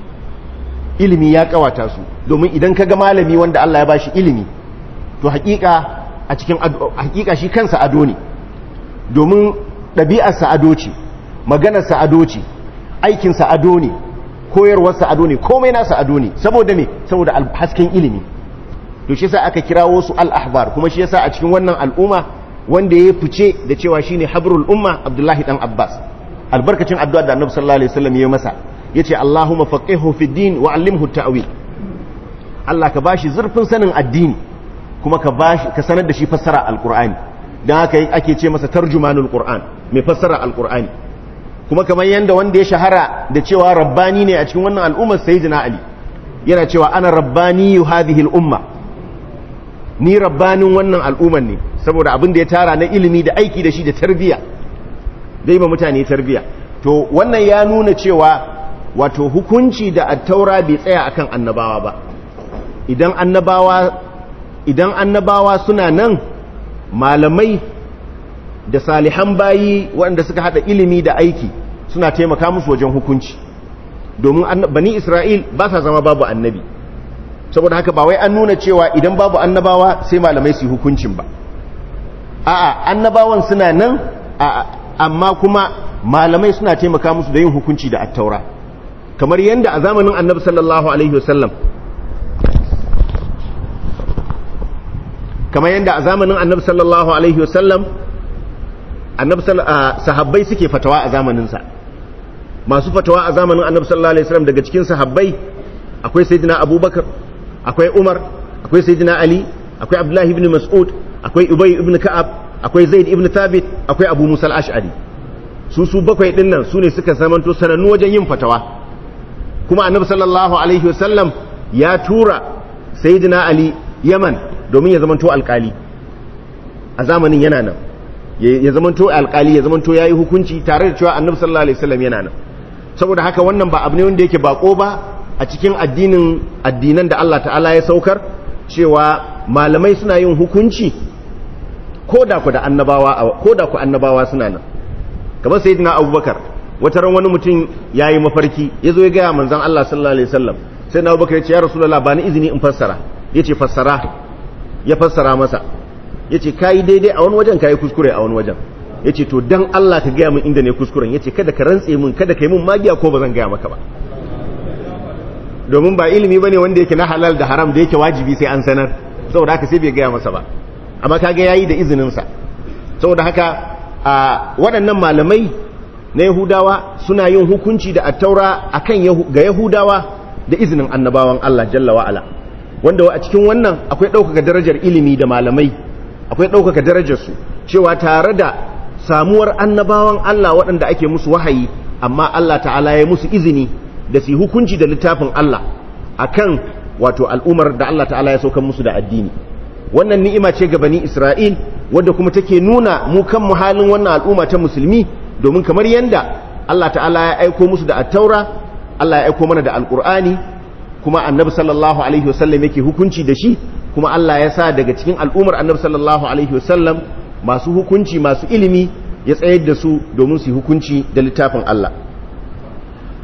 ilimi ya kawata su domin idan kaga malami wanda Allah ya bashi ilimi to hakika a cikin hakika shi kansa ado ne domin ɗabi'arsa ado ce maganarsa ado ce aikinsa ado ne koyarwarsa ado ne komai nasa ado ne saboda me saboda hasken ilimi to shi yasa aka kirawo su al-ahbar kuma shi yasa a cikin wannan al'umma wanda ya fice da cewa shine habrul umma Abdullahi dan Abbas albarkacin addu'a da Annabi sallallahu alaihi wasallam ya masa yace Allahumma faqihu fid din wa 'allimhu ta'wil Allah ka bashi zurfin sanin addini kuma ka bashi ka sanar da shi fassara alqur'ani dan haka ake ce masa tarjumanul qur'an mai fassara alqur'ani kuma kamar yanda wanda ya shahara da cewa rabbani ne a cikin wannan al'ummar sayyidina ali yana cewa ana rabbani hadhihi al'umma ni rabbanin wannan al'ummar ne saboda abin da ya tara na ilimi da aiki da shi da tarbiya dai ba mutane tarbiya to wannan ya nuna cewa wato hukunci da attaura bai tsaya akan annabawa ba idan annabawa idan annabawa suna nan malamai da salihan bayi waɗanda suka haɗa ilimi da aiki suna taimaka musu wajen hukunci domin bani isra'il ba sa zama babu annabi saboda haka ba wai an nuna cewa idan babu annabawa sai malamai su yi hukuncin ba a'a annabawan suna nan amma kuma malamai suna taimaka musu da yin hukunci da attaura kamar yadda a zamanin annabi sallallahu alaihi wasallam kamar yadda a zamanin annabi sallallahu alaihi wasallam annabi sahabbai suke fatawa a zamaninsa masu fatawa a zamanin annabi sallallahu alaihi wasallam daga cikin sahabbai akwai sayyidina abubakar akwai umar akwai sayyidina ali akwai abdullahi ibn mas'ud akwai ubay ibn ka'ab akwai zaid ibn thabit akwai abu musa al-ash'ari su su bakwai din nan su ne suka zamanto sanannu wajen yin fatawa kuma annabi sallallahu alaihi wasallam ya tura sayyidina ali yaman domin ya zamanto alkali a zamanin yana nan ya zamanto alkali ya zamanto yayi hukunci tare da cewa annabi sallallahu alaihi wasallam yana nan saboda haka wannan ba abu ne wanda yake bako ba a cikin addinin addinan da Allah ta'ala ya saukar cewa malamai suna yin hukunci ko da ku da annabawa ko da ku annabawa suna nan kamar sayyidina abubakar wata ran wani mutum yayi mafarki yazo ya ga manzon Allah sallallahu alaihi wasallam sai na abubakar ya ce ya rasulullah ba ni izini in fassara yace fassara ya fassara masa yace kai daidai a wani wajen kai kuskure a wani wajen yace to dan Allah ka gaya min inda ne kuskuren yace kada ka rantse min kada ka yi min magiya ko ba zan gaya maka ba domin ba ilimi bane wanda yake na halal da haram da yake wajibi sai an sanar saboda haka sai bai gaya masa ba amma kaga yayi da izinin sa saboda haka a waɗannan malamai na Yahudawa suna yin hukunci da attaura akan ga Yahudawa da izinin annabawan Allah jalla wa ala wanda a cikin wannan akwai ɗaukaka darajar ilimi da malamai akwai ɗaukaka darajar su cewa tare da samuwar annabawan Allah waɗanda ake musu wahayi amma Allah ta'ala ya musu izini da su hukunci da littafin Allah akan wato al'umar da Allah ta'ala ya saukan musu da addini wannan ni'ima ce ga bani Isra'il wadda kuma take nuna mu kan halin wannan al'umma ta musulmi domin kamar yanda Allah ta'ala ya aiko musu da attaura Allah ya aiko mana da alqur'ani kuma annabi sallallahu alaihi wasallam yake hukunci da shi kuma Allah ya sa daga cikin al'umar annabi sallallahu alaihi wasallam masu hukunci masu ilimi ya tsayar da su domin su hukunci da littafin Allah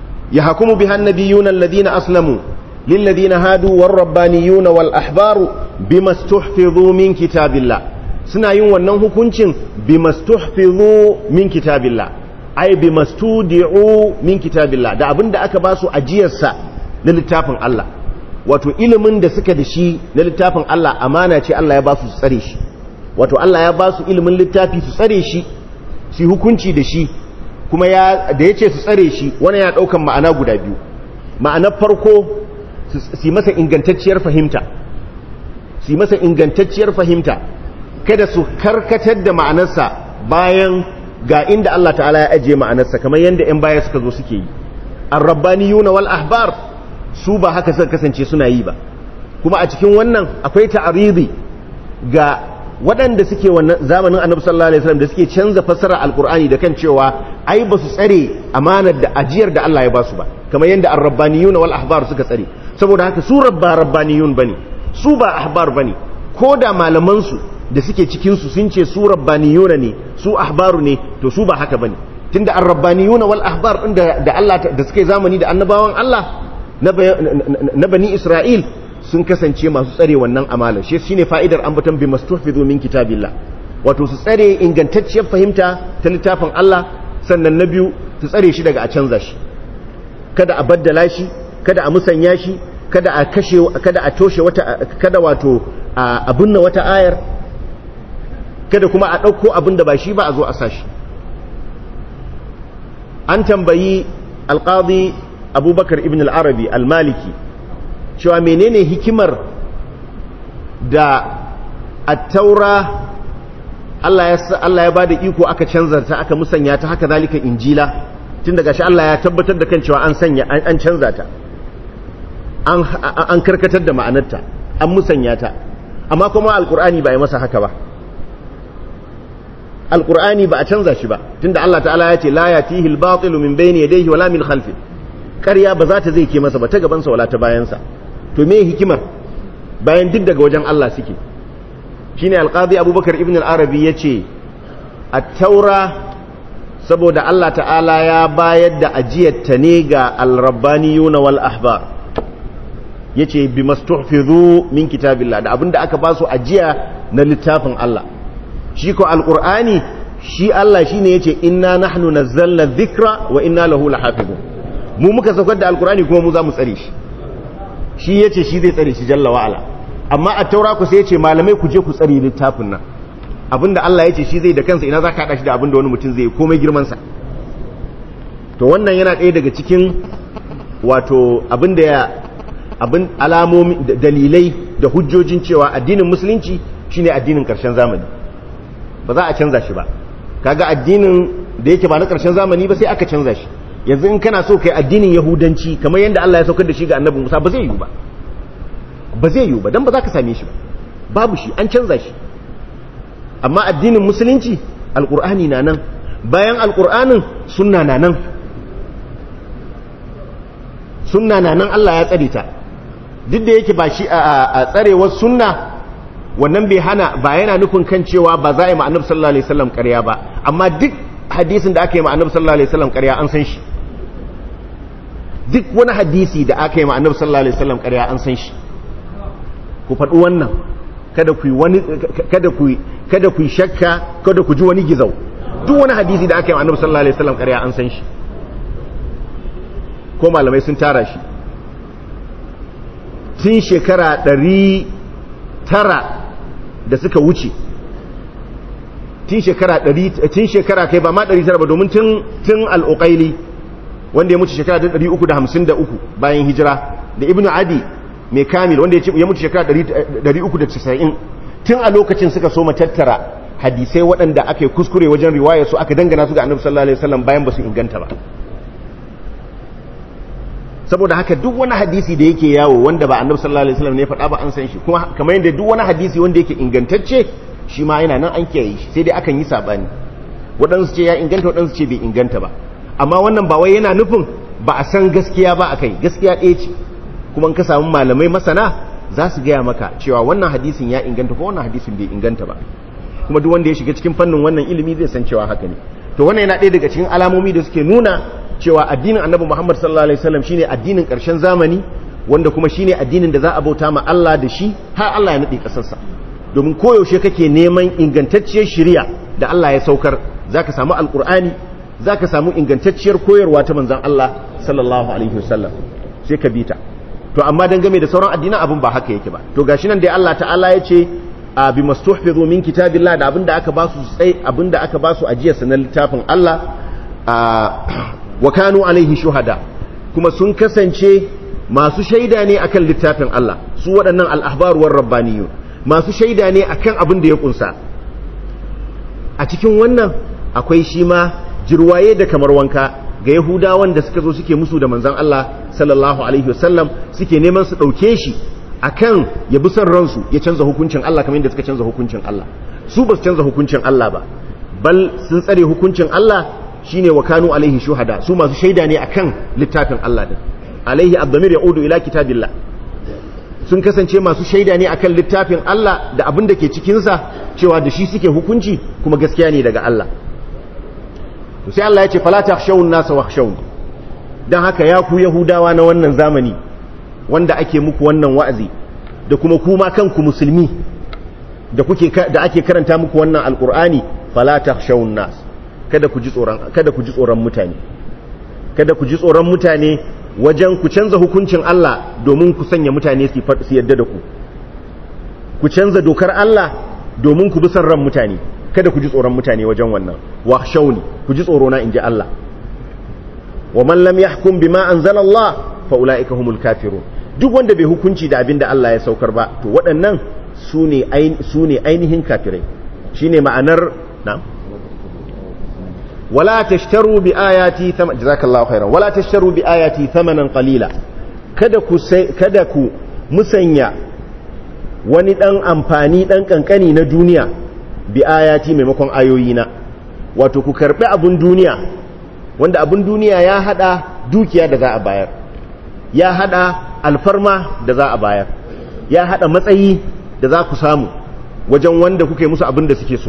يحكم بها النبيون الذين أسلموا للذين هادوا والربانيون والأحبار bimastuhfizu min kitabillah suna yin wannan hukuncin bimastuhfizu min kitabillah ai bimastudi'u min kitabillah da abinda aka ba su ajiyarsa na littafin Allah wato ilimin da suka da shi na littafin Allah amana ce Allah ya ba su tsare shi wato Allah ya ba su ilimin littafi su tsare shi su hukunci da shi kuma ya da yace su tsare shi wannan ya daukan ma'ana guda biyu ma'anar farko su masa ingantacciyar fahimta su masa ingantacciyar fahimta kada su karkatar da ma'anarsa bayan ga inda Allah ta'ala ya ajiye ma'anarsa kamar yadda 'yan baya suka zo suke yi ar-rabbaniyuna wal ahbar su ba haka suka kasance suna yi ba kuma a cikin wannan akwai ta'aridi ga waɗanda suke wannan zamanin annabi sallallahu alaihi wasallam da suke canza fassara alqur'ani da kan cewa ai ba su tsare amanar da ajiyar da Allah ya ba su ba kamar yadda ar-rabbaniyuna wal ahbar suka tsare saboda haka su rabba rabbaniyun bane su ba ahbar bane ko da malaman su da suke cikin su sun ce su rabbaniyuna ne su ahbaru ne to su ba haka bane tunda ar-rabbaniyuna wal ahbar din da Allah da suke zamani da annabawan Allah na bani Isra'il sun kasance masu tsare wannan amala shi shine fa'idar ambaton bi mastuhfizu min kitabillah wato su tsare ingantacciyar fahimta ta littafin Allah sannan na biyu su tsare shi daga a canza shi kada a baddala shi kada a musanya shi kada a kashe kada a toshe wata kada wato a binne wata ayar kada kuma a ɗauko abin da ba shi ba a zo a sashi an tambayi alƙadi abubakar ibn al-arabi al-maliki cewa menene hikimar da attaura Allah ya ba da iko aka canza ta aka musanya ta haka zalika injila tun daga shi Allah ya tabbatar da kan cewa an sanya an canza ta an karkatar da ma'anarta an musanya ta amma kuma alkur'ani ba ya masa haka ba alkur'ani ba a canza shi ba tunda Allah ta'ala ya ce la yatihi al-batilu min bayni yadayhi wala min khalfi ƙarya ba za ta zai ke masa ba ta gaban sa wala ta bayan sa to me hikimar bayan duk daga wajen Allah suke shine alqadi abubakar ibn al-arabi yace at-taura saboda Allah ta'ala ya bayar da ajiyar ta ne ga al-rabbaniyuna wal ahbar yace bi mastuhfizu min kitabillah da abinda aka ba su ajiya na littafin Allah shi ko alqur'ani shi Allah shine yace inna nahnu nazzalna dhikra wa inna lahu lahafizun mu muka saukar da alqur'ani kuma mu za mu tsare shi shi yace shi zai tsare shi jalla wa ala amma a taura ku sai yace malamai ku je ku tsare littafin nan abinda Allah yace shi zai da kansa ina zaka hada shi da abinda wani mutum zai komai girman sa to wannan yana ɗaya daga cikin wato abinda ya abin alamomi dalilai da hujjojin cewa addinin musulunci shine addinin karshen zamani ba za a canza shi ba kaga addinin da yake ba na karshen zamani ba sai aka canza shi yanzu in kana so kai addinin yahudanci kamar yadda Allah ya saukar da shi ga annabi Musa ba zai yiwu ba ba zai yiwu ba dan ba za ka same shi ba babu shi an canza shi amma addinin musulunci alqur'ani na nan bayan alqur'anin sunna na nan sunna na nan Allah ya tsare ta duk da yake ba shi a tsarewar sunna wannan bai hana ba yana nufin kan cewa ba za a yi ma'anar sallallahu alaihi wasallam ƙarya ba amma duk hadisin da aka yi ma'anar sallallahu alaihi wasallam ƙarya an san shi duk wani hadisi da aka yi ma'anar sallallahu alaihi wasallam ƙarya an san shi ku faɗi wannan kada ku wani kada ku kada ku shakka kada ku ji wani gizau duk wani hadisi da aka yi ma'anar sallallahu alaihi wasallam ƙarya an san shi ko malamai sun tara shi tun shekara ɗari tara da suka wuce tun shekara ɗari tun shekara kai ba ma ɗari tara ba domin tun tun al'uƙaili wanda ya mutu shekara ɗari uku da hamsin da uku bayan hijira da ibnu adi mai kamil wanda ya mutu shekara ɗari uku da casa'in tun a lokacin suka so tattara hadisai waɗanda aka yi kuskure wajen riwaya su aka dangana su ga annabi sallallahu alaihi wasallam bayan ba su inganta ba saboda haka duk wani hadisi da yake yawo wanda ba annabi sallallahu alaihi wasallam ne faɗa ba an san shi kuma kamar yadda duk wani hadisi wanda yake ingantacce shi ma yana nan an kiyaye shi sai dai akan yi sabani waɗansu ce ya inganta waɗansu ce bai inganta ba amma wannan ba wai yana nufin ba a san gaskiya ba a kai gaskiya ɗaya ce kuma in ka samu malamai masana za su gaya maka cewa wannan hadisin ya inganta ko wannan hadisin bai inganta ba kuma duk wanda ya shiga cikin fannin wannan ilimi zai san cewa haka ne to wannan yana ɗaya daga cikin alamomi da suke nuna cewa addinin annabi Muhammad sallallahu alaihi wasallam shine addinin ƙarshen zamani wanda kuma shine addinin da za a bauta ma Allah da shi har Allah ya nade kasarsa domin koyaushe kake neman ingantacciyar shari'a da Allah ya saukar zaka samu alqur'ani zaka samu ingantacciyar koyarwa ta manzon Allah sallallahu alaihi wasallam sai ka bita to amma dangane da sauran addinan abin ba haka yake ba to gashi nan dai Allah ta'ala ya ce a bi mastuhfizu min kitabillah da abinda aka basu sai abinda aka basu ajiyar sanan littafin Allah wa kanu alaihi shuhada kuma sun kasance masu shaida ne akan littafin Allah su waɗannan al-ahbar war rabbaniyun masu shaida ne akan abin da ya kunsa a cikin wannan akwai shi ma jirwaye da kamar wanka ga yahudawan da suka zo suke musu da manzan Allah sallallahu alaihi wasallam suke neman su ɗauke shi akan ya bi son ransu ya canza hukuncin Allah kamar yadda suka canza hukuncin Allah su ba su canza hukuncin Allah ba bal sun tsare hukuncin Allah shine wa kanu alaihi shuhada su masu shaida ne akan littafin Allah din alaihi abdamir yaudu ila kitabillah sun kasance masu shaida ne akan littafin Allah da abin da ke cikinsa cewa da shi suke hukunci kuma gaskiya ne daga Allah to sai Allah ya ce fala takhshawun nasa wakhshawun dan haka ya ku yahudawa na wannan zamani wanda ake muku wannan wa'azi da kuma kuma kanku musulmi da kuke da ake karanta muku wannan alqur'ani fala takhshawun nas kada ku ji tsoron kada ku ji tsoron mutane kada ku ji tsoron mutane wajen ku canza hukuncin Allah domin ku sanya mutane su yadda da ku ku canza dokar Allah domin ku bi san ran mutane kada ku ji tsoron mutane wajen wannan wa shauni ku ji tsoro na inji Allah wa man lam yahkum bima anzala Allah fa ulaika humul kafirun duk wanda bai hukunci da abin da Allah ya saukar ba to waɗannan su ne ainihin kafirai shine ma'anar na wala tashtaru bi ayati thamanan jazakallahu khairan wala tashtaru bi ayati thamanan qalila kada ku kada ku musanya wani dan amfani dan kankani na duniya bi ayati maimakon ayoyina wato ku karbi abun duniya wanda abun duniya ya hada dukiya da za a bayar ya hada alfarma da za a bayar ya hada matsayi da za ku samu wajen wanda kuke musu abin da suke so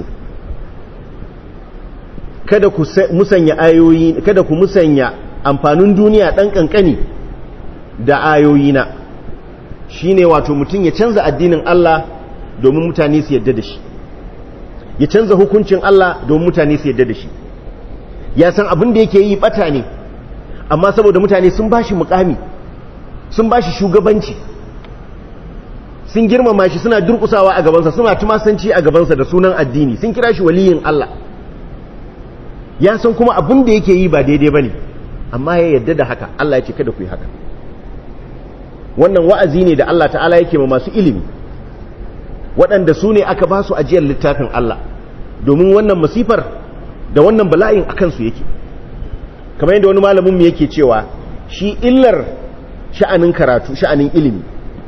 kada ku musanya ayoyi kada ku musanya amfanin duniya dan kankani da ayoyina shine wato mutum ya canza addinin Allah domin mutane su yadda da shi ya canza hukuncin Allah domin mutane su yadda da shi ya san abin da yake yi bata ne amma saboda mutane sun bashi mukami sun bashi shugabanci sun girmama shi suna durkusawa a gabansa suna tumasanci a gabansa da sunan addini sun kira shi waliyin Allah ya san kuma abin da yake yi ba daidai bane amma ya yadda da haka Allah ya ce kada ku yi haka wannan wa'azi ne da Allah ta'ala yake ma masu ilimi waɗanda su ne aka ba su ajiyar littafin Allah domin wannan masifar da wannan bala'in akan su yake kamar yadda wani malamin mu yake cewa shi illar sha'anin karatu sha'anin ilimi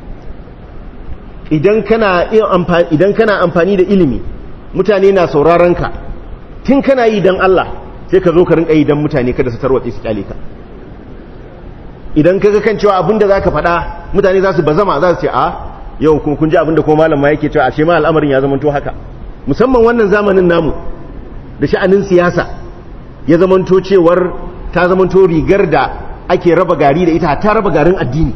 idan kana idan kana amfani da ilimi mutane na sauraron ka tun kana yi dan Allah sai ka zo ka rinka yi dan mutane kada su tarwatse su kyale ka idan kaga kan cewa abinda zaka faɗa mutane za su bazama za su ce a yau kun kun ji abinda ko malam ma yake cewa a ce ma al'amarin ya zamanto haka musamman wannan zamanin namu da sha'anin siyasa ya zamanto cewar ta zamanto rigar da ake raba gari da ita ta raba garin addini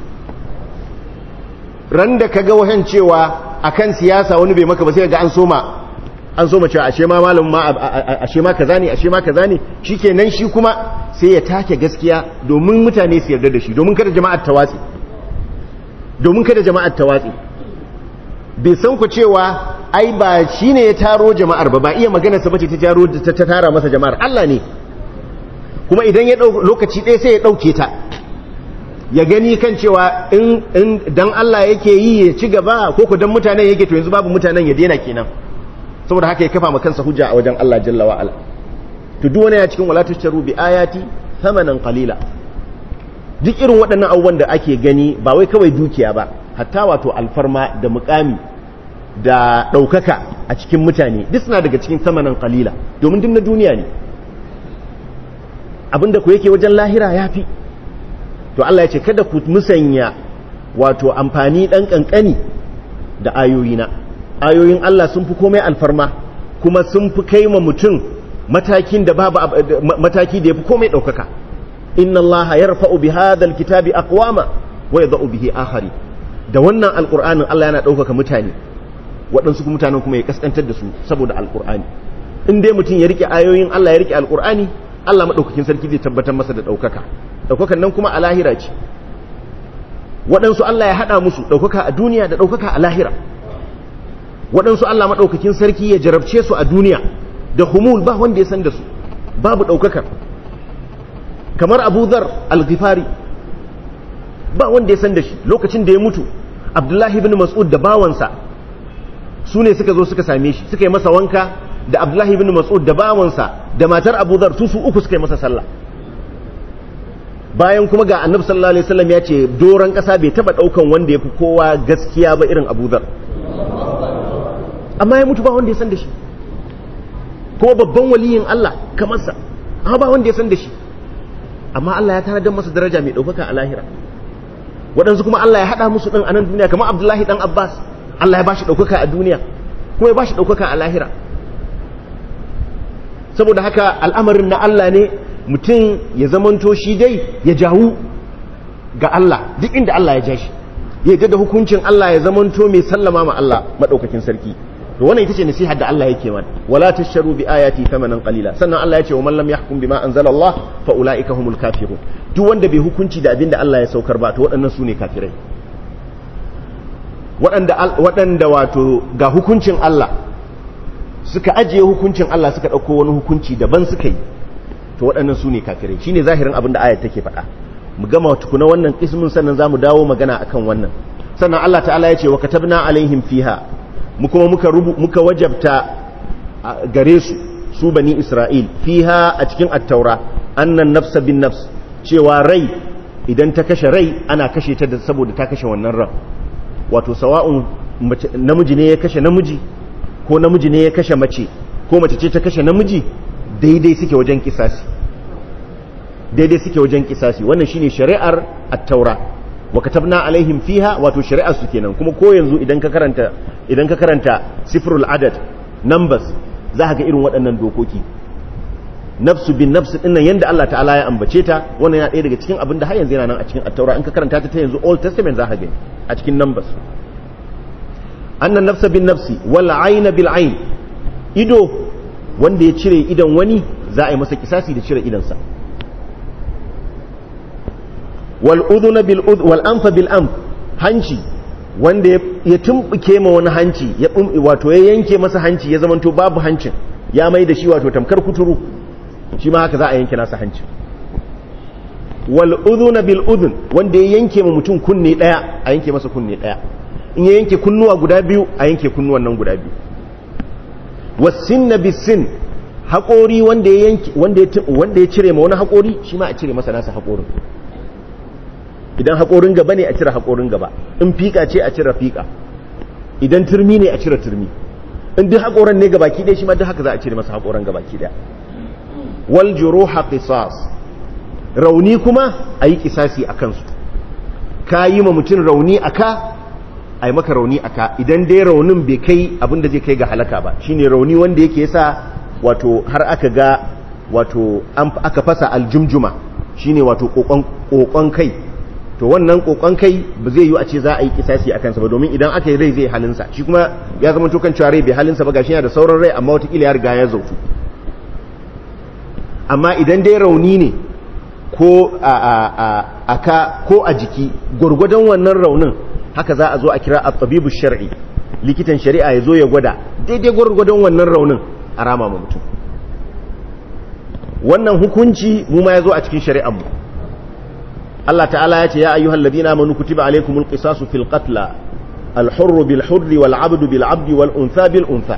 ran da kaga wahan cewa akan siyasa wani bai maka ba sai ga an soma an soma cewa ashe ma malam ma ashe ma kaza ne ashe ma kaza ne shikenan shi kuma sai ya take gaskiya domin mutane su yarda da shi domin kada jama'ar ta watsi domin kada jama'ar ta watsi bai san ku cewa ai ba shine ya taro jama'ar ba ba iya magana sa bace ta taro ta tara masa jama'ar Allah ne kuma idan ya lokaci ɗaya sai ya ɗauke ta ya gani kan cewa in dan Allah yake yi ya ci gaba ko ku dan mutanen yake to yanzu babu mutanen ya daina kenan saboda haka ya kafa ma kansa hujja a wajen Allah jalla wa ala to duk wani ya cikin wala tashtaru bi ayati thamanan qalila duk irin waɗannan abubuwan da ake gani ba wai kawai dukiya ba hatta wato alfarma da mukami da ɗaukaka a cikin mutane duk suna daga cikin thamanan qalila domin duk na duniya ne abinda ku yake wajen lahira yafi to Allah ya ce kada ku musanya wato amfani ɗan ƙanƙani da ayoyina ayoyin Allah sun fi komai alfarma kuma sun fi kai ma mutum matakin da babu mataki da yafi komai ɗaukaka inna Allah yarfa'u bi hadha alkitabi aqwama wa yadau bihi akhari da wannan alqur'anin Allah yana ɗaukaka mutane waɗansu mutanen kuma ya kaskantar da su saboda alqur'ani in dai mutum ya rike ayoyin Allah ya rike alqur'ani Allah madaukakin sarki zai tabbatar masa da ɗaukaka ɗaukakan nan kuma a lahira ce waɗansu Allah ya haɗa musu ɗaukaka a duniya da ɗaukaka a lahira waɗansu Allah maɗaukakin sarki ya jarabce su a duniya da humul ba wanda ya san da su babu ɗaukakar kamar abu zar al-ghifari ba wanda ya san da shi lokacin da ya mutu abdullahi ibn mas'ud da bawansa su ne suka zo suka same shi suka yi masa wanka da abdullahi ibn mas'ud da bawansa da matar abu zar su su uku suka yi masa sallah bayan kuma ga annabi sallallahu alaihi wasallam ya ce doron kasa bai taba daukan wanda yafi kowa gaskiya ba irin Abu Dhar amma ya mutu ba wanda ya san da shi ko babban waliyin Allah kamar sa amma ba wanda ya san da shi amma Allah ya tanadar masa daraja mai daukaka a lahira waɗansu kuma Allah ya hada musu din a nan duniya kamar Abdullahi dan Abbas Allah ya bashi daukaka a duniya kuma ya bashi daukaka a lahira saboda haka al'amarin na Allah ne mutum ya zamanto shi dai ya jawo ga Allah duk inda Allah ya ja shi ya da hukuncin Allah ya zamanto mai sallama ma Allah madaukakin sarki to wannan ita ce nasihar da Allah yake mana wala tasharu bi ayati thamanan qalila sannan Allah ya ce wa man lam yahkum bima anzala Allah fa ulaika humul kafirun duk wanda bai hukunci da abinda Allah ya saukar ba to waɗannan su ne kafirai waɗanda waɗanda wato ga hukuncin Allah suka ajiye hukuncin Allah suka ɗauko wani hukunci daban suka yi to waɗannan su ne kafirai shi ne zahirin abin da ayat take faɗa mu gama tukuna wannan ismin sannan za mu dawo magana akan wannan sannan Allah ta'ala ya ce wa katabna alaihim fiha mu kuma muka rubu muka wajabta gare su su bani Isra'il fiha a cikin at-taura annan nafsa bin nafs cewa rai idan ta kashe rai ana kashe ta saboda ta kashe wannan ran wato sawa'un namiji ne ya kashe namiji ko namiji ne ya kashe mace ko mace ce ta kashe namiji daidai suke wajen kisasi daidai suke wajen kisasi wannan shine shari'ar at-taura wa katabna alaihim fiha wato shari'ar su kenan kuma ko yanzu idan ka karanta idan ka karanta sifrul adad numbers za ka ga irin waɗannan dokoki nafsu bin nafsu din nan yanda Allah ta'ala ya ambace ta wannan yana ɗaya daga cikin abin da har yanzu yana nan a cikin at-taura in ka karanta ta ta yanzu old testament za ka gani a cikin numbers annan nafsa bin nafsi wal ayna bil ayn ido wanda ya cire idan wani za a yi masa kisasi da cire idansa wal udhuna bil udh wal anfa bil anf hanci wanda ya tumbuke ma wani hanci ya wato ya yanke masa hanci ya zamanto babu hancin ya mai da shi wato tamkar kuturu shi ma haka za a yanke nasa hancin wal udhuna bil udhun wanda ya yanke ma mutum kunne daya a yanke masa kunne daya in ya yanke kunnuwa guda biyu a yanke kunnuwan nan guda biyu wasinna bisin haƙori wanda ya yanke wanda ya cire ma wani haƙori shi ma a cire masa nasa haƙorin idan haƙorin gaba ne a cire haƙorin gaba in fiƙa ce a cire fiƙa idan turmi ne a cire turmi in duk haƙoran ne gabaki ɗaya shi ma duk haka za a cire masa haƙoran gabaki ɗaya wal juruha qisas rauni kuma a yi kisasi a kansu ka yi ma mutum rauni a ka a yi maka rauni a ka idan dai raunin bai kai abinda zai kai ga halaka ba shine rauni wanda yake yasa wato har aka ga wato aka fasa aljumjuma shine wato kokon kai to wannan kokon kai ba zai yi a ce za a yi kisasi a kansa ba domin idan aka yi rai zai halinsa shi kuma ya zama to kan cewa rai bai halinsa ba gashi yana da sauran rai amma watakila ya riga ya zautu amma idan dai rauni ne ko a ka ko a jiki gwargwadon wannan raunin haka za a zo a kira a tabibu shar'i likitan shari'a ya zo ya gwada daidai gwargwadon wannan raunin a rama ma mutum wannan hukunci mu ma ya zo a cikin shari'ar mu Allah ta'ala ya ce ya ayyuhal ladina amanu kutiba alaykumul qisasu fil qatla al hurr bil hurr wal 'abdu bil 'abdi wal untha bil untha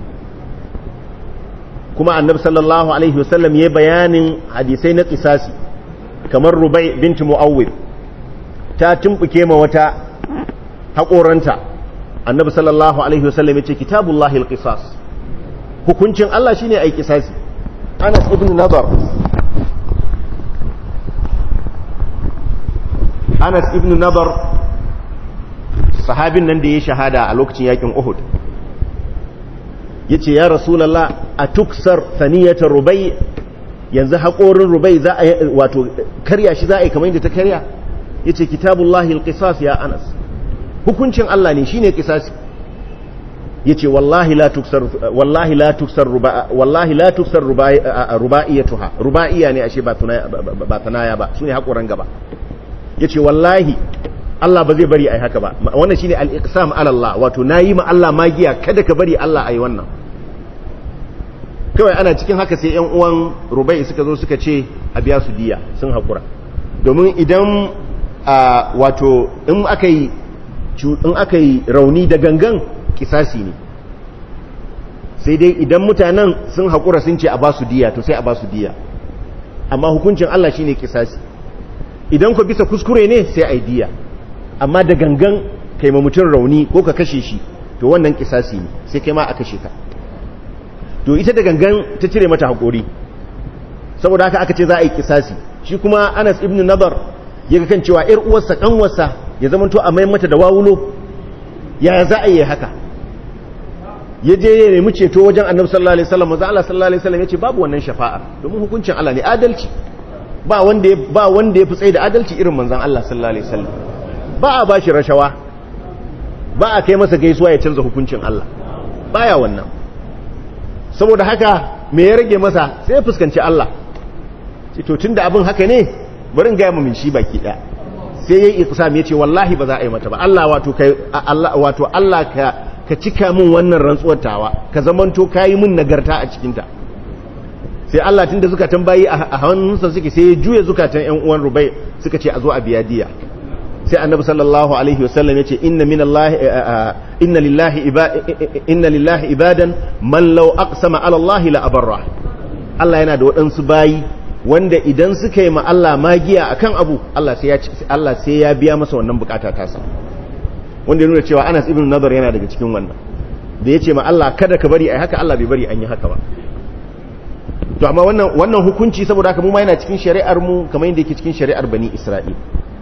kuma annabi sallallahu alaihi wasallam ya bayanin hadisai na qisasi kamar rubai binti muawwid ta tumbuke ma wata haƙoranta annabi sallallahu alaihi wasallam ya ce kitabullahi al-qisas hukuncin Allah shine ai qisasi Anas ibn Nadar Anas ibn Nadar sahabin nan da ya shahada a lokacin yakin Uhud yace ya rasulullah atuksar thaniyata rubai yanzu haƙorin rubai za a wato karya shi za a yi kamar yadda ta karya yace kitabullahi alqisas ya Anas hukuncin Allah ne shine qisasi yace wallahi la tuksar wallahi la tuksar ruba wallahi la tuksar rubaiyatuha rubaiya ne ashe ba tunaya ba tunaya ba sune hakuran gaba yace wallahi Allah ba zai bari ai haka ba wannan shine al-iqsam ala Allah wato nayi ma Allah magiya kada ka bari Allah ai wannan kawai ana cikin haka sai yan uwan rubai suka zo suka ce a biya su diya sun hakura domin idan wato in aka yi in aka yi rauni da gangan kisasi ne sai dai idan mutanen sun haƙura sun ce a ba su diya to sai a ba su diya amma hukuncin Allah shine kisasi idan ku bisa kuskure ne sai a yi diya amma da gangan kai ma mutum rauni ko ka kashe shi to wannan kisasi ne sai kai ma a kashe ka to ita da gangan ta cire mata haƙori saboda haka aka ce za a yi kisasi shi kuma Anas ibn Nadar ya ga kan cewa ƴar uwarsa kanwarsa ya zama to a mai mata da wawulo ya za a yi haka ya je ya nemi ceto wajen annabi sallallahu alaihi wasallam manzo Allah sallallahu alaihi wasallam yace babu wannan shafa'a domin hukuncin Allah ne adalci ba wanda ba wanda yafi tsaye da adalci irin manzon Allah sallallahu alaihi wasallam ba a bashi rashawa ba a kai masa gaisuwa ya canza hukuncin Allah baya wannan saboda haka me ya rage masa sai ya fuskanci Allah ce to tunda abin haka ne bari in ga mu min shi baki daya sai yayi iqsam yace wallahi ba za a yi mata ba Allah wato kai Allah wato Allah ka ka cika min wannan rantsuwar tawa ka zamanto kayi min nagarta a cikin ta sai Allah tunda zukatan bayi a hannunsa suke sai ya juya zukatan ƴan uwan Rubai suka ce a zo a biya diya sai Annabi sallallahu alaihi wasallam yace inna minallahi inna lillahi inna lillahi ibadan man law aqsama ala Allah la abarra Allah yana da waɗansu bayi wanda idan suka yi ma Allah magiya akan abu Allah sai ya Allah sai ya biya masa wannan bukata tasa wanda ya nuna cewa Anas ibn Nadar yana daga cikin wannan da yace ma Allah kada ka bari ai haka Allah bai bari an yi haka ba to amma wannan wannan hukunci saboda haka mu ma yana cikin shari'ar mu kamar yadda yake cikin shari'ar bani Isra'il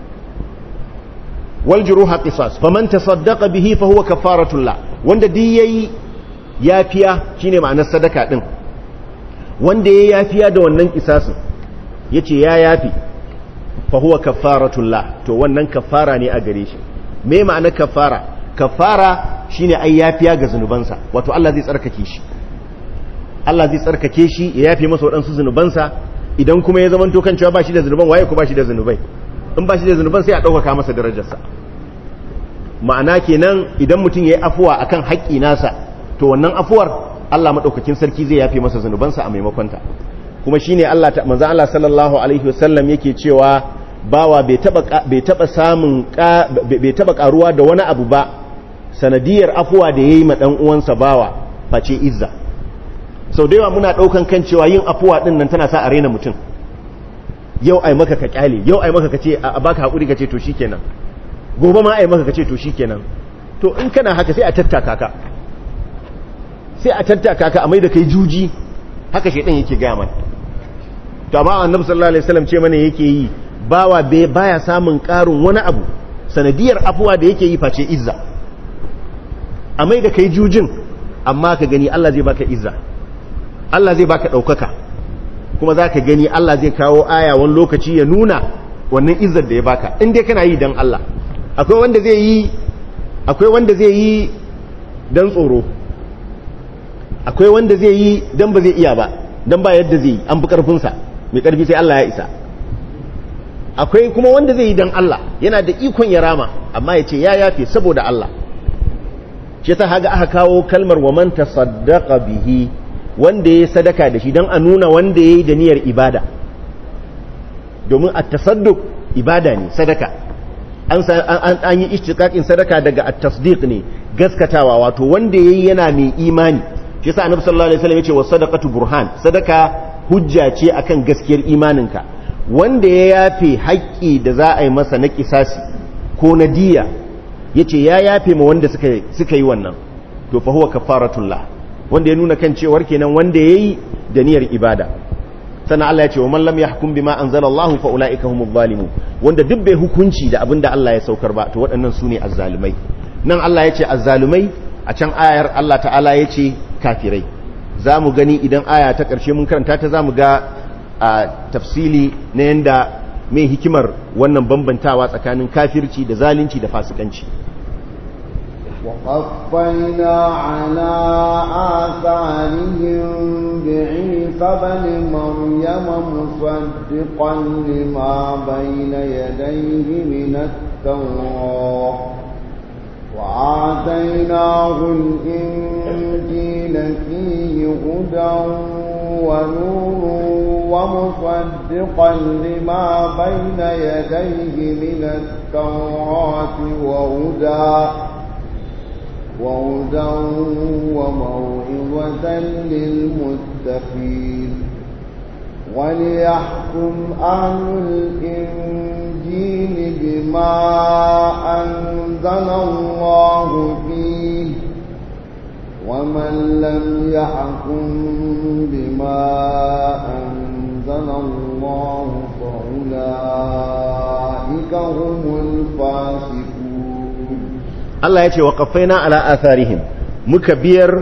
wal juruha qisas faman tasaddaqa bihi fa huwa kafaratun la wanda duk yayi yafiya shine ma'anar sadaka din wanda yayi yafiya da wannan kisasin yace ya yafi fa huwa kafaratun la to wannan kafara ne a gare shi me ma'anar kafara kafara shine ai yafiya ga zunubansa wato Allah zai tsarkake shi Allah zai tsarkake shi ya yafe masa waɗansu zunubansa idan kuma ya zamanto kan cewa ba shi da zunuban waye ko ba shi da zunubai in ba shi da zunuban sai a ɗaukaka masa darajarsa ma'ana kenan idan mutum ya yi afuwa akan haƙƙi nasa to wannan afuwar Allah maɗaukakin sarki zai yafe masa zunubansa a maimakonta kuma shine Allah ta manzo Allah sallallahu alaihi wasallam yake cewa bawa bai taba bai taba samun bai taba karuwa da wani abu ba sanadiyar afuwa da yayi ma dan uwansa bawa face izza sau da yawa muna daukan kan cewa yin afuwa din nan tana sa a rena mutum yau ai maka ka kyale yau ai maka kace a baka hakuri kace to shikenan gobe ma ai maka kace to shikenan to in kana haka sai a tattaka ka sai a tattaka ka a mai da kai juji haka shedan yake ga mana to amma annabi sallallahu alaihi wasallam ce mana yake yi bawa bai baya samun karin wani abu sanadiyar afuwa da yake yi face izza a mai da kai jujin amma ka gani Allah zai baka izza Allah zai baka daukaka kuma za ka gani Allah zai kawo aya wani lokaci ya nuna wannan izzar da ya baka in dai kana yi dan Allah akwai wanda zai yi akwai wanda zai yi dan tsoro akwai wanda zai yi dan ba zai iya ba dan ba yadda zai yi an fi karfinsa mai karfi sai Allah ya isa akwai kuma wanda zai yi dan Allah yana da ikon ya rama amma ya ce ya yafe saboda Allah ce ta haga aka kawo kalmar wa man tasaddaqa bihi wanda ya sadaka da shi dan a nuna wanda yayi da niyyar ibada domin at-tasadduq ibada ne sadaka an an yi ishtiqaqin sadaka daga at-tasdiq ne gaskatawa wato wanda yayi yana mai imani shi yasa annabi sallallahu alaihi wasallam yace was sadaqatu burhan sadaka hujja ce akan gaskiyar imaninka wanda ya yafe haƙƙi da za a yi masa na kisasi ko na diya yace ya yafe ma wanda suka suka yi wannan to fa huwa kafaratullah wanda ya nuna kan cewar kenan wanda yayi da niyyar ibada sannan Allah ya ce wa man lam yahkum bima anzalallahu fa ulaika humuz zalimun wanda duk bai hukunci da abinda Allah ya saukar ba to waɗannan su ne azzalumai nan Allah ya ce azzalumai a can ayar Allah ta'ala ya ce kafirai za mu gani idan aya ta ƙarshe mun karanta ta za mu ga a tafsili na yadda mai hikimar wannan bambantawa tsakanin kafirci da zalunci da fasikanci وقفينا على آثارهم بعيسى بن مريم مصدقا لما بين يديه من التوراة وآتيناه الإنجيل فيه هدى ونور ومصدقا لما بين يديه من التوراة وهدى وهدى وموعظة للمتقين وليحكم أهل الإنجيل بما أنزل الله فيه ومن لم يحكم بما أنزل الله فأولئك هم الفاسقون Allah ya ce wa qaffaina ala atharihim muka biyar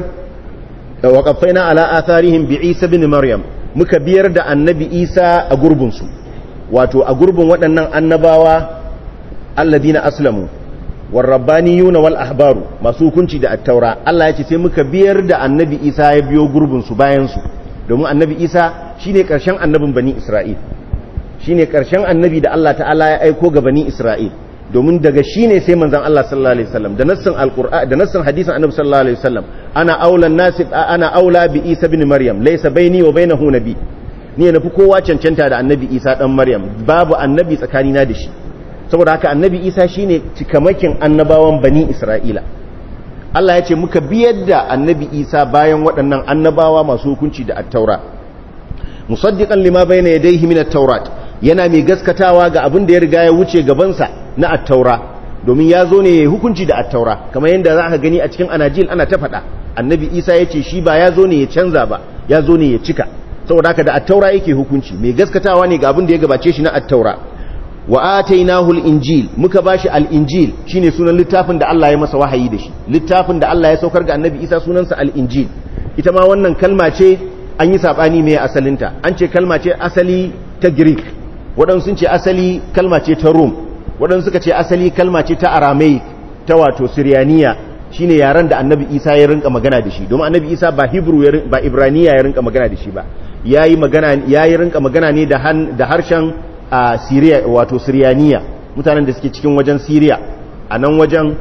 wa qaffaina ala atharihim bi Isa bin Maryam muka biyar da annabi Isa a gurbin su wato a gurbin waɗannan annabawa alladina aslamu war rabbaniyuna wal ahbaru masu hukunci da at-taura Allah ya ce sai muka biyar da annabi Isa ya biyo gurbin su bayan su domin annabi Isa shine karshen annabin bani Isra'il shine karshen annabi da Allah ta'ala ya aiko ga bani Isra'il domin daga shi ne sai manzan Allah sallallahu alaihi wasallam da nassin alqur'an da nassin hadisin annabi sallallahu alaihi wasallam ana aula nasib ana aula bi isa ibn maryam laysa baini wa bainahu nabi ni na fi kowa cancanta da annabi isa dan maryam babu annabi tsakanina da shi saboda haka annabi isa shine cikamakin annabawan bani isra'ila Allah ya ce muka biyar da annabi isa bayan waɗannan annabawa masu hukunci da at-taura musaddiqan lima bayna yadayhi min at-taurat yana mai gaskatawa ga abin da ya riga ya wuce gabansa na attaura domin ya zo ne ya hukunci da attaura kamar yadda za ka gani a cikin anajil ana ta faɗa annabi isa ya ce shi ba ya zo ne ya canza ba ya zo ne ya cika saboda haka da attaura yake hukunci mai gaskatawa ne ga abin da ya gabace shi na attaura wa atainahu al-injil muka bashi al-injil shine sunan littafin da Allah ya masa wahayi da shi littafin da Allah ya saukar ga annabi isa sunansa al-injil ita ma wannan kalma ce an yi sabani mai asalinta an ce kalma ce asali ta greek waɗansu sun ce asali kalma ce ta rome waɗansu suka ce asali kalma ce ta aramaic ta wato siriyaniya shine yaren da annabi isa ya rinka magana da shi domin annabi isa ba hebrew ba ibraniya ya rinka magana da shi ba yayi magana yayi rinka magana ne da da harshen siriya wato siriyaniya mutanen da suke cikin wajen siriya a nan wajen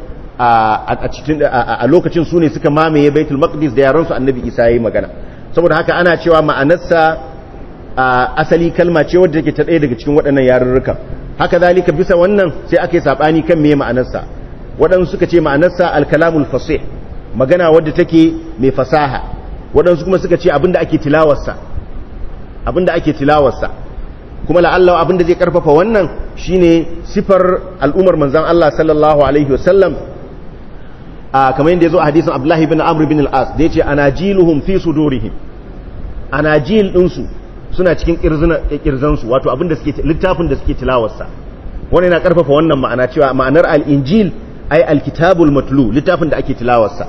a cikin a lokacin su ne suka mamaye baitul maqdis da yaran su annabi isa yayi magana saboda haka ana cewa ma'anarsa asali kalma ce wadda take ta ɗaya daga cikin waɗannan yarurrukan haka zalika bisa wannan sai aka yi saɓani kan me ma'anarsa waɗansu suka ce ma'anarsa alkalamul fasih magana wadda take mai fasaha waɗansu kuma suka ce abinda ake tilawarsa abinda ake tilawarsa kuma la'alla abinda zai karfafa wannan shine sifar al'umar manzon Allah sallallahu alaihi wasallam a kamar yadda yazo a hadisin Abdullah ibn Amr ibn al-As da yace anajiluhum fi sudurihim anajil ɗinsu suna cikin kirzansu wato abinda suke littafin da suke tilawarsa wannan yana karfafa wannan ma'ana cewa ma'anar al-injil ay al-kitabul matlu littafin da ake tilawarsa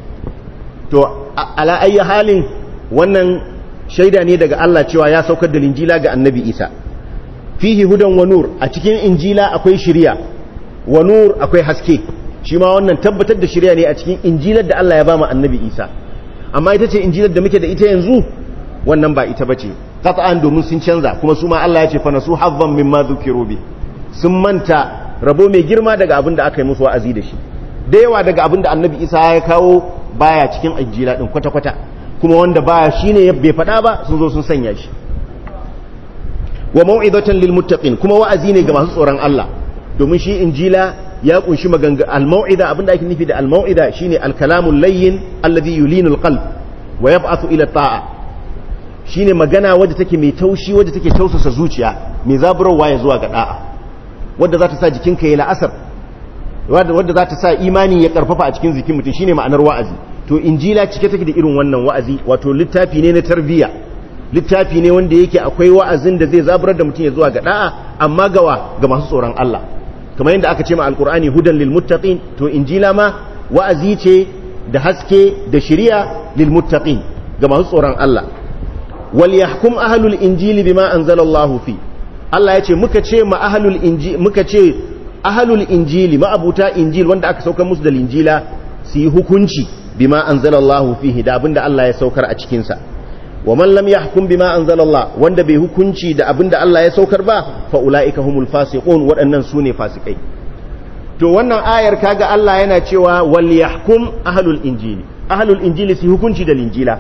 to ala ayi halin wannan shaida ne daga Allah cewa ya saukar da injila ga annabi Isa fihi hudan wa nur a cikin injila akwai shiriya wa nur akwai haske shi ma wannan tabbatar da shiriya ne a cikin injilar da Allah ya ba mu annabi Isa amma ita ce injilar da muke da ita yanzu wannan ba ita bace qat'an domin sun canza kuma su ma Allah ya ce fa nasu hazzan mimma dhukiru bi sun manta rabo mai girma daga abin da aka yi musu wa'azi da shi da yawa daga abin da annabi Isa ya kawo baya cikin injila din kwata kwata kuma wanda baya shine bai faɗa ba sun zo sun sanya shi wa mau'izatan lil muttaqin kuma wa'azi ne ga masu tsoron Allah domin shi injila ya kunshi maganga al mau'iza abinda ake nufi da al mau'iza shine al kalamul layyin alladhi yulinu al qalb wa yab'athu ila ta'a shine magana wadda take mai taushi wadda take tausasa zuciya mai zaburarwa ya zuwa ga da'a wadda za ta sa jikinka ya la'asar wadda za ta sa imani ya karfafa a cikin jikin mutum shine ma'anar wa'azi to injila cike take da irin wannan wa'azi wato littafi ne na tarbiyya littafi ne wanda yake akwai wa'azin da zai zaburar da mutum ya zuwa ga da'a amma gawa ga masu tsoron Allah kamar yadda aka ce ma alqur'ani hudan lil muttaqin to injila ma wa'azi ce da haske da shari'a lil muttaqin ga masu tsoron Allah wal yahkum ahlul injili bima anzala Allah fi Allah ya ce muka ce ma ahlul injili muka ce ahlul injili ma'abuta injil wanda aka saukar musu da linjila su yi hukunci bima anzalallahu fihi da abinda Allah ya saukar a cikin sa wa man lam yahkum bima anzalallah wanda bai hukunci da abinda Allah ya saukar ba fa ulaika humul fasiqun waɗannan sune fasikai to wannan ayar kaga Allah yana cewa wal yahkum ahlul injili ahlul injili su hukunci da linjila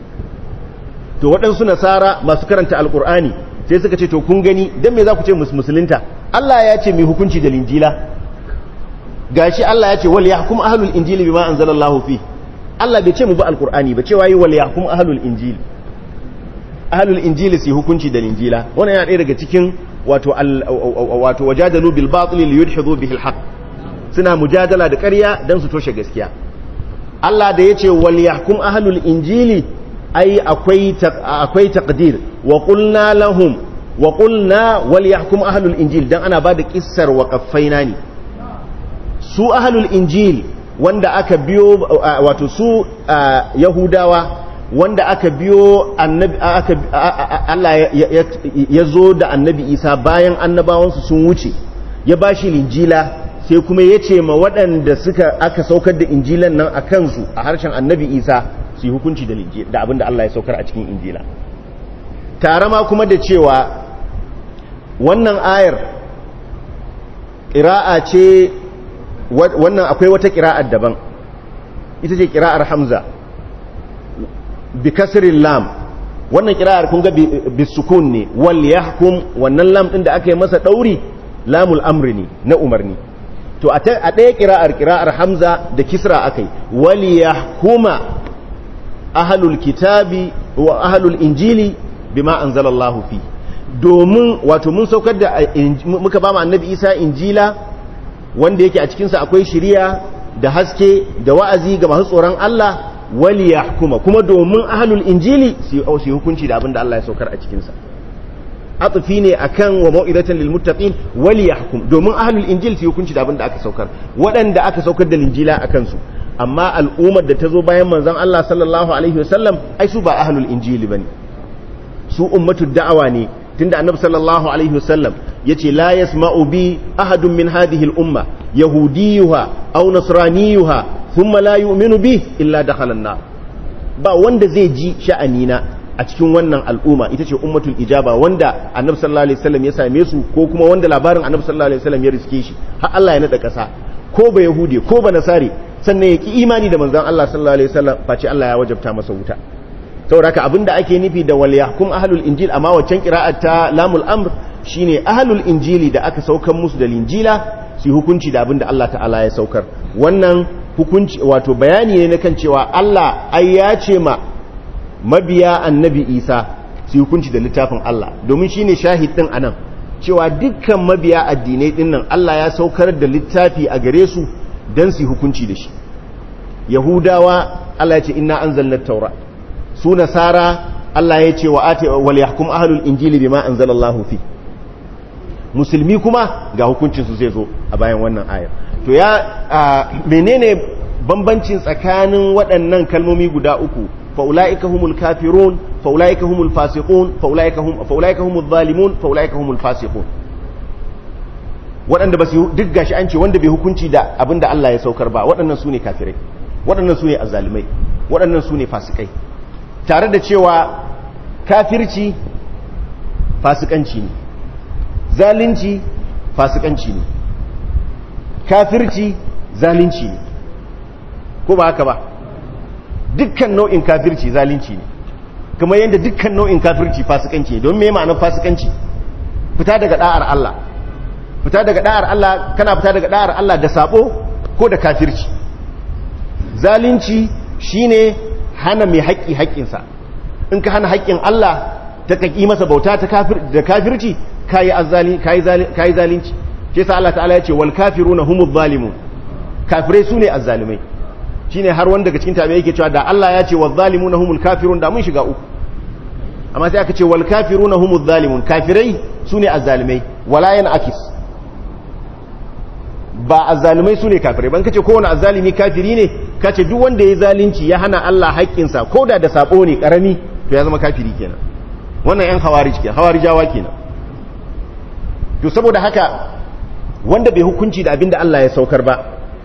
to waɗansu nasara masu karanta alqur'ani sai suka ce to kun gani dan me za ku ce musulunta Allah ya ce mai hukunci da linjila gashi Allah ya ce wal yahkum ahlul injili bima anzalallahu fi Allah bai ce mu bi alqur'ani ba cewa yi wal yahkum ahlul injili ahlul injili su hukunci da linjila wannan yana ɗaya daga cikin wato wato wajadalu bil batil li yudhidu bihi al haqq suna mujadala da ƙarya dan su toshe gaskiya Allah da yace wal yahkum ahlul injili ai akwai akwai taqdir wa qulna lahum wa qulna wal yahkum ahlul injil dan ana bada kissar waqaffaina ne su ahlul injil wanda aka biyo wato su yahudawa wanda aka biyo annabi aka Allah ya zo da annabi Isa bayan annabawansu sun wuce ya bashi linjila sai kuma ya ce ma waɗanda suka aka saukar da injilan nan a kansu a harshen annabi Isa su yi hukunci da da abin da Allah ya saukar a cikin injila tare ma kuma da cewa wannan ayar ƙira'a ce wannan akwai wata ƙira'ar daban ita ce ƙira'ar hamza bi kasirin lam wannan ƙira'ar kun ga bisukun ne wal yahkum wannan lam ɗin da aka yi masa ɗauri lamul amri ne na umarni to a ɗaya ƙira'ar ƙira'ar hamza da kisra aka yi wal yahkuma ahalul kitabi wa ahalul injili bima anzalallahu fi domin wato mun saukar da muka ba mu annabi Isa injila wanda yake a cikin sa akwai shiriya da haske da wa'azi ga masu tsoron Allah wali yahkuma kuma domin ahalul injili su yi hukunci da abin da Allah ya saukar a cikin sa atfi ne akan wa mau'izatan lil muttaqin wali yahkum domin ahalul injil su yi hukunci da abin da aka saukar waɗanda aka saukar da linjila akan su amma al'ummar da ta zo bayan manzon Allah sallallahu alaihi wasallam ai su ba ahlul injili bane su ummatu da'awa ne tunda annabi sallallahu alaihi wasallam yace la yasma'u bi ahadun min hadhihi al-umma yahudiyuha aw nasraniyuha thumma la yu'minu bi illa dakhala an-nar ba wanda zai ji sha'anina a cikin wannan al'umma ita ce ummatul ijaba wanda annabi sallallahu alaihi wasallam ya same su ko kuma wanda labarin annabi sallallahu alaihi wasallam ya riske shi har Allah ya nada kasa ko ba yahudi ko ba nasari sannan ya ki imani da manzon Allah sallallahu alaihi wasallam face Allah ya wajabta masa wuta saboda haka abinda ake nufi da wal yahkum ahlul injil amma waccan qira'at ta lamul amr shine ahlul injili da aka saukar musu da linjila su hukunci da abinda Allah ta'ala ya saukar wannan hukunci wato bayani ne na kan cewa Allah ai ya ce ma mabiya annabi Isa su hukunci da littafin Allah domin shine shahid din anan cewa dukkan mabiya addinai din nan Allah ya saukar da littafi a gare su dan su hukunci da shi yahudawa Allah ya ce inna anzalna taura su nasara Allah ya ce wa ati wal yahkum ahlul injili bima anzalallahu fi musulmi kuma ga hukuncin su zai zo a bayan wannan ayar to ya menene bambancin tsakanin waɗannan kalmomi guda uku fa ulaika humul kafirun fa ulaika humul fasiqun fa ulaika hum fa ulaika humul zalimun fa ulaika humul fasiqun waɗanda ba su duk gashi an ce wanda bai hukunci da abinda Allah ya saukar ba waɗannan su ne kafirai waɗannan su ne azzalimai waɗannan su ne fasikai tare da cewa kafirci fasikanci ne zalunci fasikanci ne kafirci zalunci ne ko ba haka ba dukkan nau'in kafirci zalunci ne kuma yadda dukkan nau'in kafirci fasikanci ne don me ma'anar fasikanci fita daga da'ar Allah fita daga da'ar Allah kana fita daga da'ar Allah da sabo ko da kafirci zalunci shine hana mai haƙƙi haƙƙinsa in ka hana haƙƙin Allah ta kaki masa bauta ta kafir da kafirci kai azzali kai kai zalunci ke sa Allah ta'ala ya ce wal kafiruna humuz zalimun kafirai sune azzalimai shine har wanda daga cikin tabi'ai yake cewa da Allah ya ce waz zalimuna humul kafirun da mun shiga uku amma sai aka ce wal kafiruna humuz zalimun kafirai sune azzalimai wala yan akis ba azzalimai sune kafirai ban kace kowane azzalimi kafiri ne kace duk wanda ya zalunci ya hana Allah haƙƙinsa ko da da sabo ne karami to ya zama kafiri kenan wannan yan khawarij kenan khawarijawa kenan to saboda haka wanda bai hukunci da abin da Allah ya saukar ba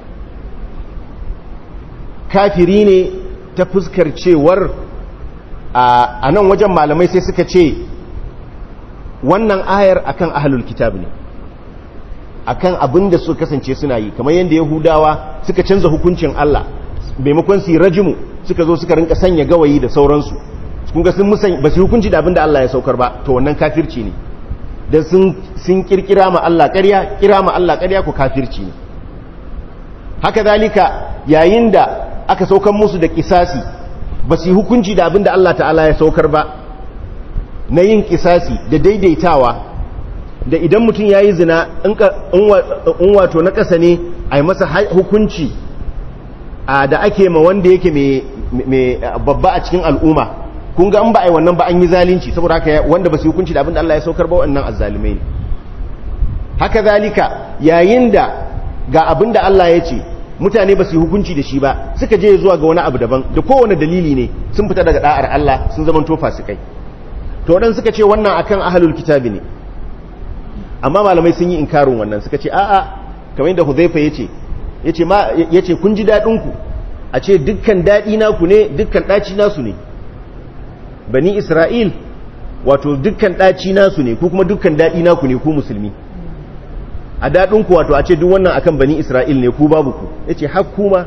kafiri ne ta fuskar cewar a nan wajen malamai sai suka ce wannan ayar akan ahlul kitab ne akan abin da suka kasance suna yi kamar yadda yahudawa suka canza hukuncin Allah maimakon su yi rajimu suka zo suka rinka sanya gawayi da sauransu kun ga sun musan ba su hukunci da abin da Allah ya saukar ba to wannan kafirci ne dan sun sun kirkira ma Allah ƙarya kira ma Allah ƙarya ko kafirci ne haka zalika yayin da aka saukar musu da kisasi ba su hukunci da abin da Allah ta'ala ya saukar ba na yin kisasi da daidaitawa da idan mutum ya yi zina in wato na ƙasa ne a yi masa hukunci da ake ma wanda yake mai babba a cikin al'umma kun ga an ba a yi wannan ba an yi zalunci saboda haka wanda ba su hukunci da abin da Allah ya saukar ba wannan azzalumai ne haka zalika yayin da ga abin da Allah ya ce mutane ba su yi hukunci da shi ba suka je zuwa ga wani abu daban da kowane dalili ne sun fita daga da'ar Allah sun zama tofa su kai to waɗanda suka ce wannan akan ahlul kitabi ne amma malamai sun yi inkarin wannan suka ce a'a kamar yadda Hudhaifa yace yace ma yace kun ji dadin ku a ce dukkan dadi naku ne dukkan daci nasu ne bani Isra'il wato dukkan daci nasu ne ko kuma dukkan dadi naku ne ku musulmi a dadin ku wato a ce duk wannan akan bani Isra'il ne ku babu ku yace har kuma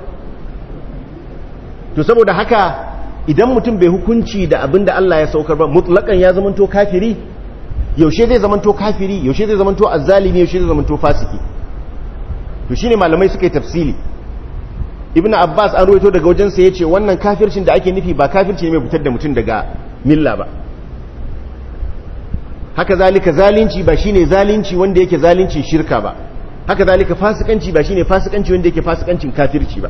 to saboda haka idan mutum bai hukunci da abin da Allah ya saukar ba mutlakan ya zamanto kafiri yaushe zai zamanto kafiri yaushe zai zamanto azzalimi yaushe zai zamanto fasiki to shine malamai suka yi tafsili ibnu abbas an ruwaito daga wajen sa yace wannan kafircin da ake nufi ba kafirci ne mai fitar da mutum daga milla ba haka zalika zalunci ba shine zalunci wanda yake zalunci shirka ba haka zalika fasikanci ba shine fasikanci wanda yake fasikancin kafirci ba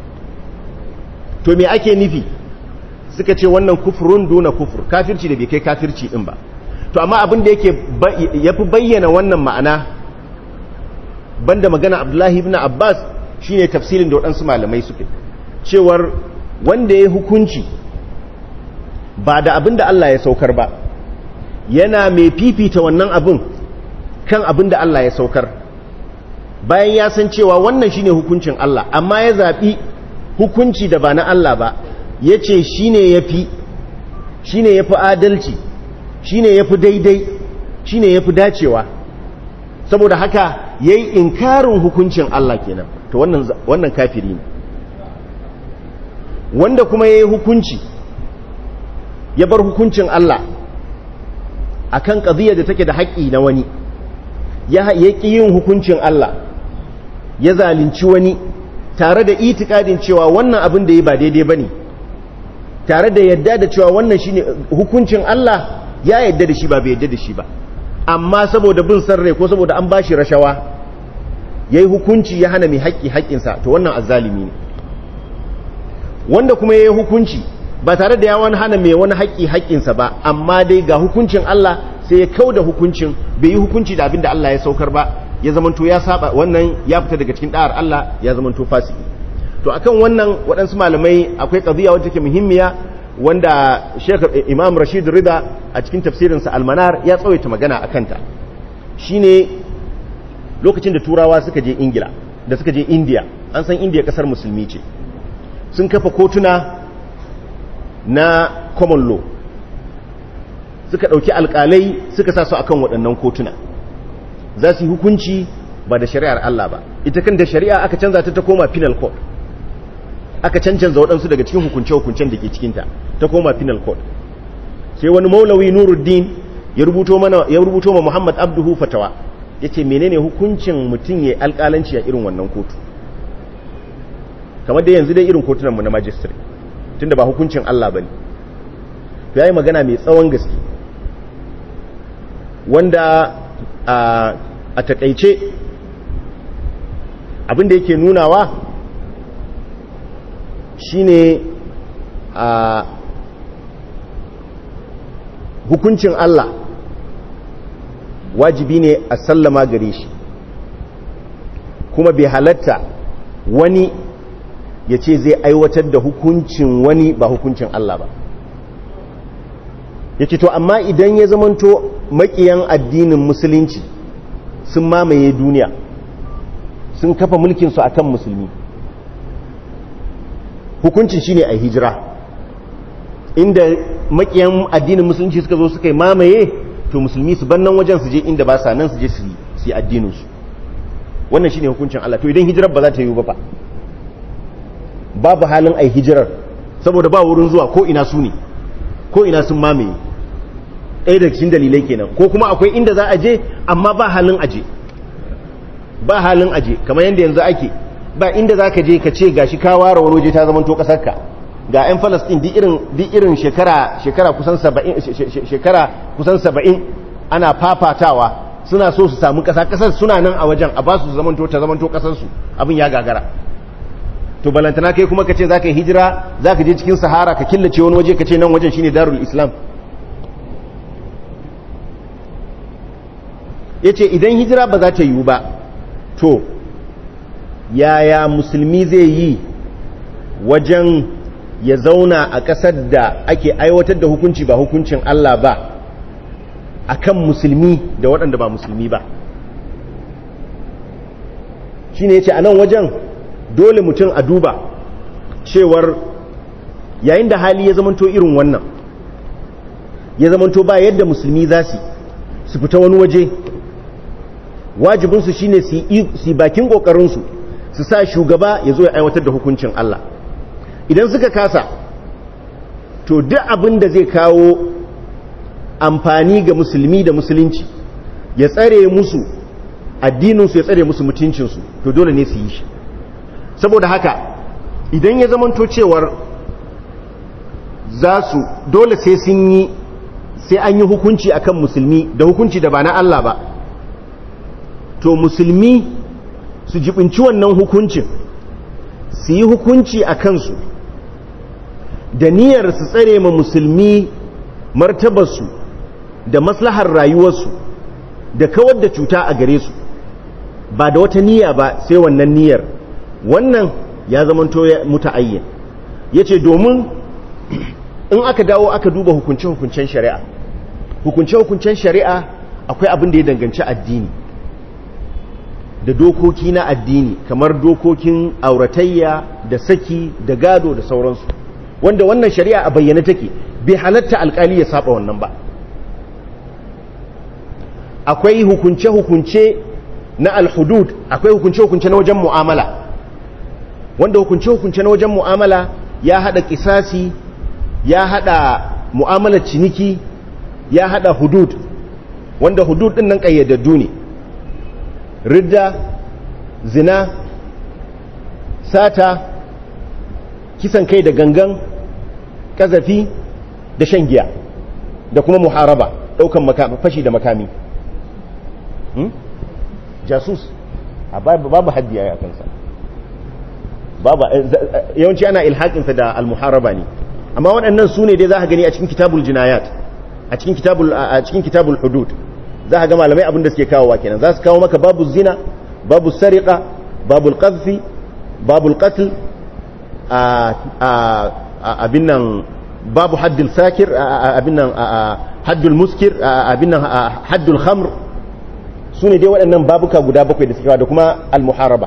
to me ake nufi suka ce wannan kufurun duna kufur kafirci da bai kai kafirci din ba to amma abin da yake yafi bayyana wannan ma'ana banda magana Abdullahi ibn Abbas shine tafsirin da waɗansu malamai suke cewar wanda ya hukunci ba da abin da Allah ya saukar ba yana mai fifita wannan abin kan abin da Allah ya saukar bayan ya san cewa wannan shine hukuncin Allah amma ya zaɓi hukunci da ba na Allah ba ya ce shi ne ya fi shi ne ya fi adalci shi ne ya fi daidai shi ne ya fi dacewa saboda haka ya yi inkarin hukuncin Allah kenan to wannan kafiri ne wanda kuma ya yi hukunci ya bar hukuncin Allah a kan ƙaziyar da take da haƙƙi na wani ya ƙi yin hukuncin Allah ya zalunci wani tare da itikadin cewa wannan abin da ya ba daidai ba ne tare da yadda da cewa wannan shine hukuncin Allah ya yadda da shi ba bai yadda da shi ba amma saboda bin san rai ko saboda an bashi rashawa yayi hukunci ya hana mai haƙƙi haƙƙinsa to wannan azzalimi ne wanda kuma yayi hukunci ba tare da ya wani hana mai wani haƙƙi haƙƙinsa ba amma dai ga hukuncin Allah sai ya kauda hukuncin bai yi hukunci da abin da Allah ya saukar ba ya zamanto ya saba wannan ya fita daga cikin da'ar Allah ya zamanto fasiki to akan wannan waɗansu malamai akwai ƙaziya wadda take muhimmiya wanda Sheikh Imam Rashid Rida a cikin tafsirinsa Al-Manar ya tsawaita magana a kanta shine lokacin da turawa suka je Ingila da suka je India an san India kasar musulmi ce sun kafa kotuna na common law suka ɗauki alƙalai suka sa su akan waɗannan kotuna za su yi hukunci ba da shari'ar Allah ba ita kan da shari'a aka canza ta ta koma penal code aka cancanza waɗansu daga cikin hukunce-hukuncen da ke cikinta ta koma penal code sai wani maulawi nuruddin ya rubuto mana ya rubuto ma muhammad abduhu fatawa ya ce menene hukuncin mutum ya alƙalanci a irin wannan kotu kamar da yanzu dai irin kotunanmu na majistare tunda ba hukuncin allah ba ne ya yi magana mai tsawon gaske wanda a takaice abinda yake nunawa shine a hukuncin Allah wajibi ne a sallama gare shi kuma bai halatta wani ya ce zai aiwatar da hukuncin wani ba hukuncin Allah ba ya ce to amma idan ya zamanto makiyan addinin musulunci sun mamaye duniya sun kafa mulkinsu a kan musulmi hukuncin shi ne a hijira inda makiyan addinin musulunci suka zo suka yi mamaye to musulmi su bannan wajen su je inda ba sa nan su je su yi addininsu wannan shi ne hukuncin Allah to idan hijirar ba za ta yi ba fa babu halin a hijirar saboda ba wurin zuwa ko ina su ne ko ina sun mamaye ɗaya da cikin dalilai kenan ko kuma akwai inda za a je amma ba halin aje ba halin aje kamar yadda yanzu ake ba inda za ka je ka ce gashi ka ware wani waje ta zamanto ƙasarka ga 'yan falastin duk irin shekara shekara kusan saba'in shekara kusan saba'in ana fafatawa suna so su samu ƙasa ƙasar suna nan a wajen a ba su zamanto ta zamanto ƙasarsu abin ya gagara to balantana kai kuma ka ce za ka yi hijira za ka je cikin sahara ka killace wani waje ka ce nan wajen shine darul islam ya ce idan hijira ba za ta yiwu ba to yaya musulmi zai yi wajen ya zauna a ƙasar da ake aiwatar da hukunci ba hukuncin Allah ba a kan musulmi da waɗanda ba musulmi ba shi ne ya ce a nan wajen dole mutum a duba cewar yayin da hali ya zamanto irin wannan ya zamanto ba yadda musulmi za su su fita wani waje wajibinsu shine su bakin ƙoƙarinsu su sa shugaba ya zo ya aiwatar da hukuncin Allah idan suka kasa to duk abin da zai kawo amfani ga musulmi da musulunci ya tsare musu addininsu ya tsare musu mutuncinsu to dole ne su yi shi saboda haka idan ya zamanto cewar za su dole sai sun yi sai an yi hukunci akan musulmi da hukunci da ba na Allah ba to musulmi su jibinci wannan hukuncin su yi hukunci a kansu da niyyar su tsare ma musulmi martabarsu da maslahar rayuwarsu da kawar da cuta a gare su ba da wata niyya ba sai wannan niyyar wannan ya zamanto ya muta'ayyin yace domin in aka dawo aka duba hukunce-hukuncen shari'a hukunce-hukuncen shari'a akwai abin da ya danganci addini da dokoki na addini kamar dokokin auratayya da saki da gado da sauransu wanda wannan shari'a a bayyane take bai halatta alkali ya saba wannan ba akwai hukunce-hukunce na alhudud akwai hukunce-hukunce na wajen mu'amala wanda hukunce-hukunce na wajen mu'amala ya hada kisasi ya hada mu'amalar ciniki ya hada hudud wanda hudud din nan kayyadaddu ne ridda zina sata kisan kai da gangan kazafi da shan giya da kuma muharaba daukan fashi da makami jasus a babu haddi a kansa babu yawanci ana ilhaƙinsa da almuharaba ne amma waɗannan su ne dai za ka gani a cikin kitabul jinayat a cikin kitabul a cikin kitabul hudud za ka ga malamai abin da suke kawowa kenan za su kawo maka babu zina babu sariqa babu qadhfi babu qatl abin nan babu haddul sakir abin nan haddul muskir abin nan haddul khamr su ne dai waɗannan babuka guda bakwai da suke kawo da kuma al-muharaba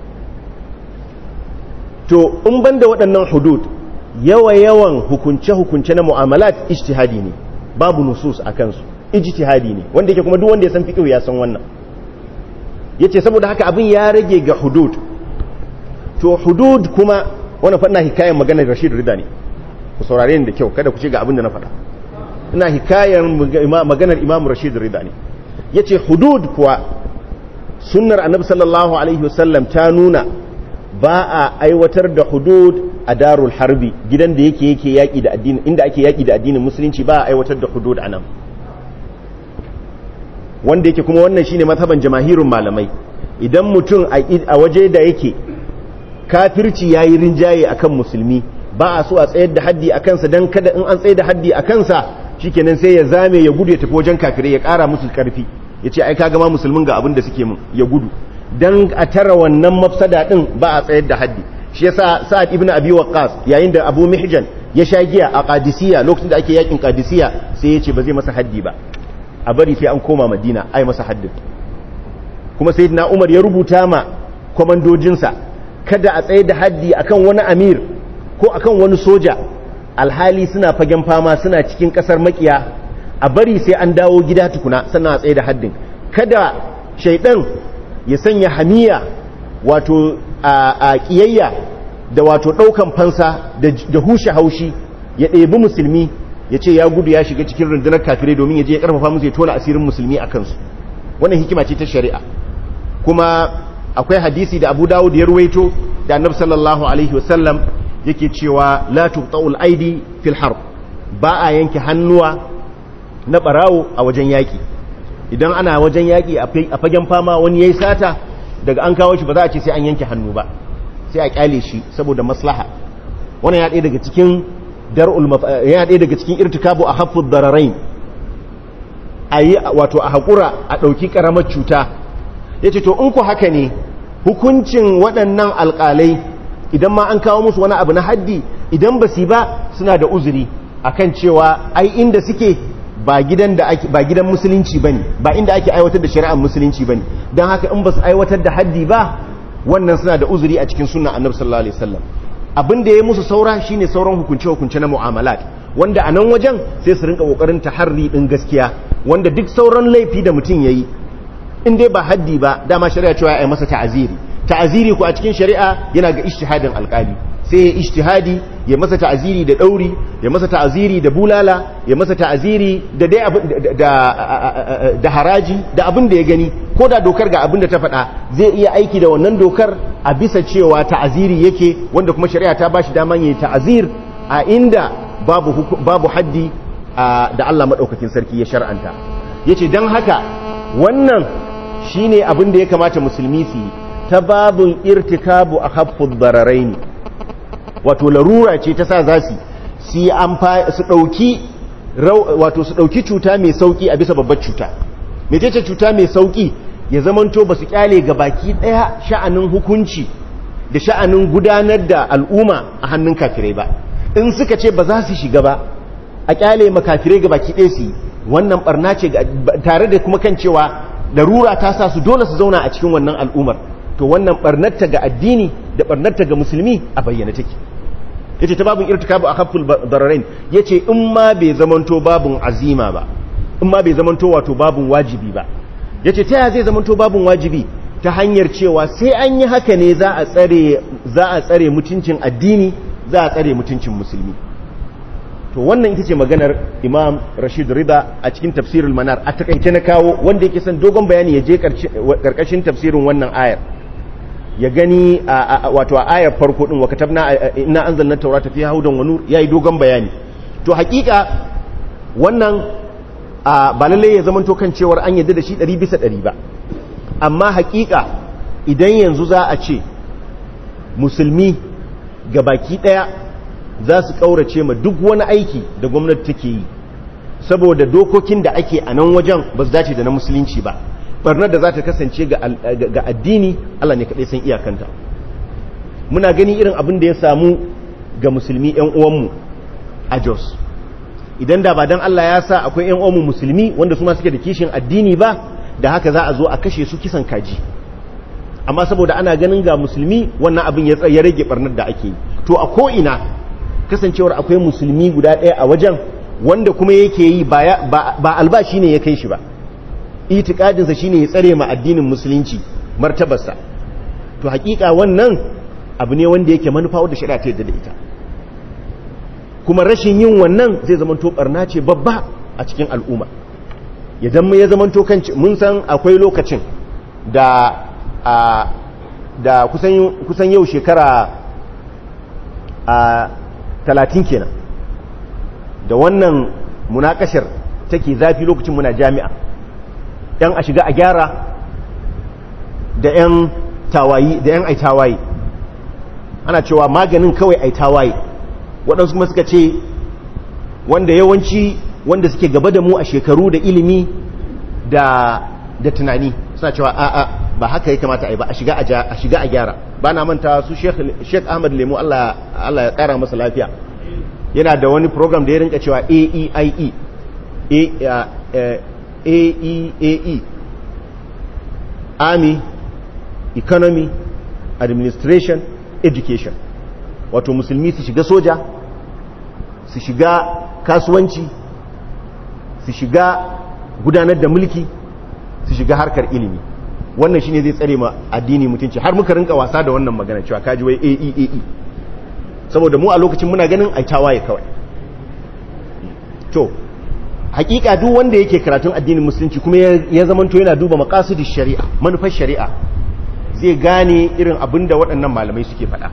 to in banda waɗannan hudud yawa-yawan hukunce-hukunce na mu'amalat ijtihadi ne babu nusus a kansu ijtihadi ne wanda yake kuma duk wanda ya san fiqh ya san wannan yace saboda haka abin ya rage ga hudud to hudud kuma wannan fa ina hikayen maganar Rashid Rida ne ku saurare ni da kyau kada ku ce ga abin da na faɗa ina hikayen maganar Imam Rashid Rida ne yace hudud kuwa sunnar Annabi sallallahu alaihi wasallam ta nuna ba a aiwatar da hudud a darul harbi gidan da yake yake yaki da addini inda ake yaki da addinin musulunci ba a aiwatar da hudud anan wanda yake kuma wannan shine mazhaban jamahirun malamai idan mutum a waje da yake kafirci yayi rinjaye akan musulmi ba a so a tsayar da haddi a kansa dan kada in an tsayar da haddi a kansa shikenan sai ya zame ya gudu ya tafi wajen kafirai ya kara musu karfi yace ai kaga ma musulmin ga abin da suke mun ya gudu dan a tara wannan mafsada din ba a tsayar da haddi shi yasa sa'ad ibn abi waqqas yayin da abu mihjan ya sha giya a qadisiyya lokacin da ake yakin qadisiyya sai ya ce ba zai masa haddi ba a bari sai an koma madina ai masa haddin kuma sayyidina umar ya rubuta ma kwamandojinsa kada a tsaye da haddi akan wani amir ko akan wani soja alhali suna fagen fama suna cikin kasar makiya a bari sai an dawo gida tukuna sannan a tsaye da haddin kada shaidan ya sanya hamiya wato a kiyayya da wato daukan fansa da hushe haushi ya ɗebi musulmi ya ce ya gudu ya shiga cikin rundunar kafirai domin ya je ya karfafa musu ya tona asirin musulmi a kansu wannan hikima ce ta shari'a kuma akwai hadisi da abu dawud ya ruwaito da annabi sallallahu alaihi wasallam yake cewa la tuqta'ul aidi fil harb ba a yanke hannuwa na barawo a wajen yaki idan ana wajen yaki a fagen fama wani yayi sata daga an kawo shi ba za a ce sai an yanke hannu ba sai a kyale shi saboda maslaha wannan ya ɗaya daga cikin dar'ul ya ɗaya daga cikin irtikabu a haffud dararain ayi wato a hakura a ɗauki ƙaramar cuta yace to in ku haka ne hukuncin waɗannan alƙalai idan ma an kawo musu wani abu na haddi idan ba su ba suna da uzuri akan cewa ai inda suke ba gidan da ake ba gidan musulunci bane ba inda ake aiwatar da shari'ar musulunci bane dan haka in ba su aiwatar da haddi ba wannan suna da uzuri a cikin sunnan annabi sallallahu alaihi wasallam abin da ya musu saura shine sauran hukunce hukunce na mu'amalat wanda a nan wajen sai su rinka kokarin taharri din gaskiya wanda duk sauran laifi da mutum yayi in dai ba haddi ba dama shari'a cewa ya masa ta'aziri ta'aziri ko a cikin shari'a yana ga ijtihadin alkali sai ya ijtihadi ya masa ta'aziri da dauri ya masa ta'aziri da bulala ya masa ta'aziri da dai da da haraji da abin da ya gani ko da dokar ga abin da ta faɗa zai iya aiki da wannan dokar a bisa cewa ta'aziri yake wanda kuma shari'a ta bashi daman yayi ta'azir a inda babu babu haddi da Allah madaukakin sarki ya shar'anta yace dan haka wannan shine abin da ya kamata musulmi su yi ta babun irtikabu a haffud bararaini wato larura ce ta sa za su su ɗauki wato su ɗauki cuta mai sauƙi a bisa babbar cuta mecece cuta mai sauƙi ya zamanto ba su kyale ga baki ɗaya sha'anin hukunci da sha'anin gudanar da al'umma a hannun kafirai ba in suka ce ba za su shiga ba a kyale makafirai ga baki ɗaya su yi wannan barna ce tare da kuma kan cewa larura ta sa su dole su zauna a cikin wannan al'ummar to wannan barnarta ga addini da barnarta ga musulmi a bayyana take yace ta babun irtikabu akhaful dararain yace in ma bai zamanto babun azima ba in ma bai zamanto wato babun wajibi ba yace ta ya zai zamanto babun wajibi ta hanyar cewa sai an yi haka ne za a tsare za a tsare mutuncin addini za a tsare mutuncin musulmi to wannan ita ce maganar imam rashid rida a cikin tafsirul manar a takaice na kawo wanda yake son dogon bayani ya je karkashin tafsirin wannan ayar ya gani wato a ayar farko din wa katabna inna anzalna tawrata fiha hudan wa nur yayi dogon bayani to hakika wannan ba lalle ya zamanto kan cewar an yadda da shi 100 bisa 100 ba amma hakika idan yanzu za a ce musulmi ga baki daya za su kaurace ma duk wani aiki da gwamnati take yi saboda dokokin da ake a nan wajen ba su dace da na musulunci ba barnar da za ta kasance ga addini Allah ne kaɗai san iyakanta muna gani irin abin da ya samu ga musulmi 'yan uwanmu a jos idan da ba don Allah ya sa akwai 'yan uwanmu musulmi wanda su ma suke da kishin addini ba da haka za a zo a kashe su kisan kaji amma saboda ana ganin ga musulmi wannan abin ya rage barnar da ake yi to a ko'ina kasancewar akwai musulmi guda ɗaya a wajen wanda kuma yake yi ba albashi ne ya kai shi ba itikadinsa shine ya tsare ma addinin musulunci martabarsa to hakika wannan abu ne wanda yake manufa wadda shari'a ta yadda da ita kuma rashin yin wannan zai zama to barna ce babba a cikin al'umma idan ya zama to kan mun san akwai lokacin da da kusan kusan yau shekara a talatin kenan da wannan munakashar take zafi lokacin muna jami'a yan a shiga a gyara da yan tawayi da yan ai tawaye ana cewa maganin kawai ai tawaye waɗansu kuma suka ce wanda yawanci wanda suke gaba da mu a shekaru da ilimi da da tunani suna cewa a'a ba haka ya kamata a yi ba a shiga a gyara ba na manta su sheikh ahmad lemu allah ya ƙara masa lafiya yana da wani program da ya rinka cewa aeie aeae army economy administration education wato musulmi su shiga soja su shiga kasuwanci su shiga gudanar da mulki su shiga harkar ilimi wannan shine zai tsare ma addini mutunci har muka rinka wasa da wannan magana cewa kaji wai AEAE saboda mu a lokacin muna ganin ai tawaye kawai to hakika duk wanda yake karatun addinin musulunci kuma ya zamanto yana duba maqasidish shari'a manufar shari'a zai gane irin abinda waɗannan malamai suke faɗa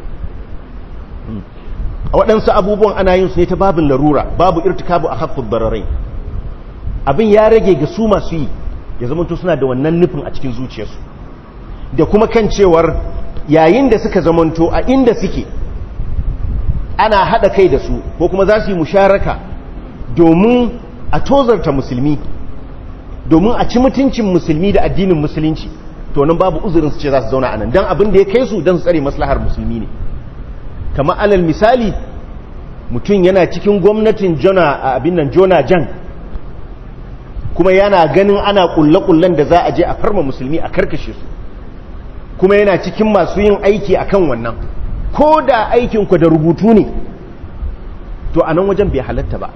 a waɗansu abubuwan ana yin su ne ta babin larura babu irtikabu a haffud bararai abin ya rage ga su masu yi ya zamanto suna da wannan nufin a cikin zuciyarsu da kuma kan cewar yayin da suka zamanto a inda suke ana haɗa kai da su ko kuma za su yi musharaka domin a tozarta musulmi domin a ci mutuncin musulmi da addinin musulunci to nan babu uzurin su ce za su zauna a nan don abin da ya kai su don su tsare maslahar musulmi ne kamar alal misali mutum yana cikin gwamnatin jona abin nan jona jan kuma yana ganin ana kulle-kullen da za a je a farma musulmi a karkashe su kuma yana cikin masu yin aiki akan wannan ko da aikinku da rubutu ne to a nan wajen bai halatta ba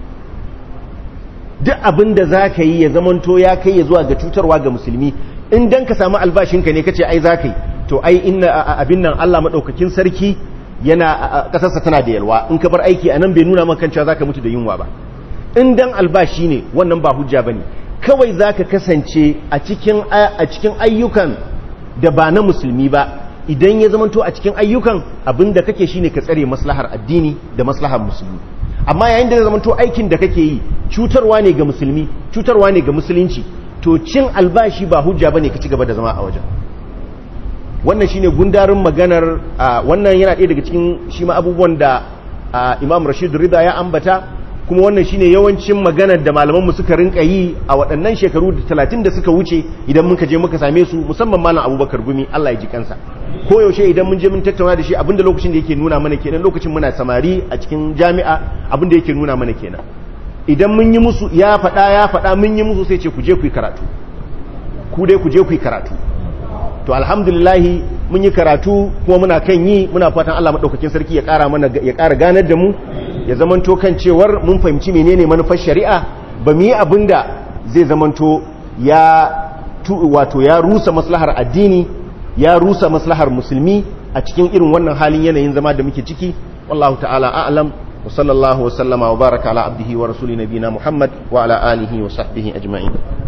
duk abin da za ka yi ya zamanto ya kai ya zuwa ga cutarwa ga musulmi in dan ka samu albashinka ne kace ai za ka yi to ai inna abin nan Allah maɗaukakin sarki yana ƙasarsa tana da yalwa in ka bar aiki a nan bai nuna maka cewa za ka mutu da yunwa ba in dan albashi ne wannan ba hujja ba ne kawai za ka kasance a cikin ayyukan da ba na musulmi ba idan ya zamanto a cikin ayyukan abin da kake shine ka tsare maslahar addini da maslahar musulmi amma yayin da ya zamanto aikin da kake yi cutarwa ne ga musulmi cutarwa ne ga musulunci to cin albashi ba hujja bane ka ci gaba da zama a wajen wannan shine gundarin maganar wannan yana ɗaya daga cikin shi ma abubuwan da Imam Rashid Rida ya ambata kuma wannan shine yawancin maganar da malaman mu suka rinka yi a waɗannan shekaru da 30 da suka wuce idan muka je muka same su musamman malam Abubakar Gumi Allah ya ji kansa ko yaushe idan mun je mun tattauna da shi abinda lokacin da yake nuna mana kenan lokacin muna samari a cikin jami'a abinda yake nuna mana kenan idan mun yi musu ya faɗa ya faɗa mun yi musu sai ce ku je ku yi karatu ku dai ku je ku yi karatu to alhamdulillahi mun yi karatu kuma muna kan yi muna fatan Allah madaukakin sarki ya ƙara mana ya ƙara ganar da mu ya zamanto kan cewar mun fahimci menene manufar shari'a ba mu yi abinda zai zamanto ya wato ya rusa maslahar addini ya rusa maslahar musulmi a cikin irin wannan halin yanayin zama da muke ciki wallahu ta'ala a'lam wa sallallahu wa sallama wa baraka ala abdihi wa rasuli nabina muhammad wa ala alihi wa sahbihi ajma'in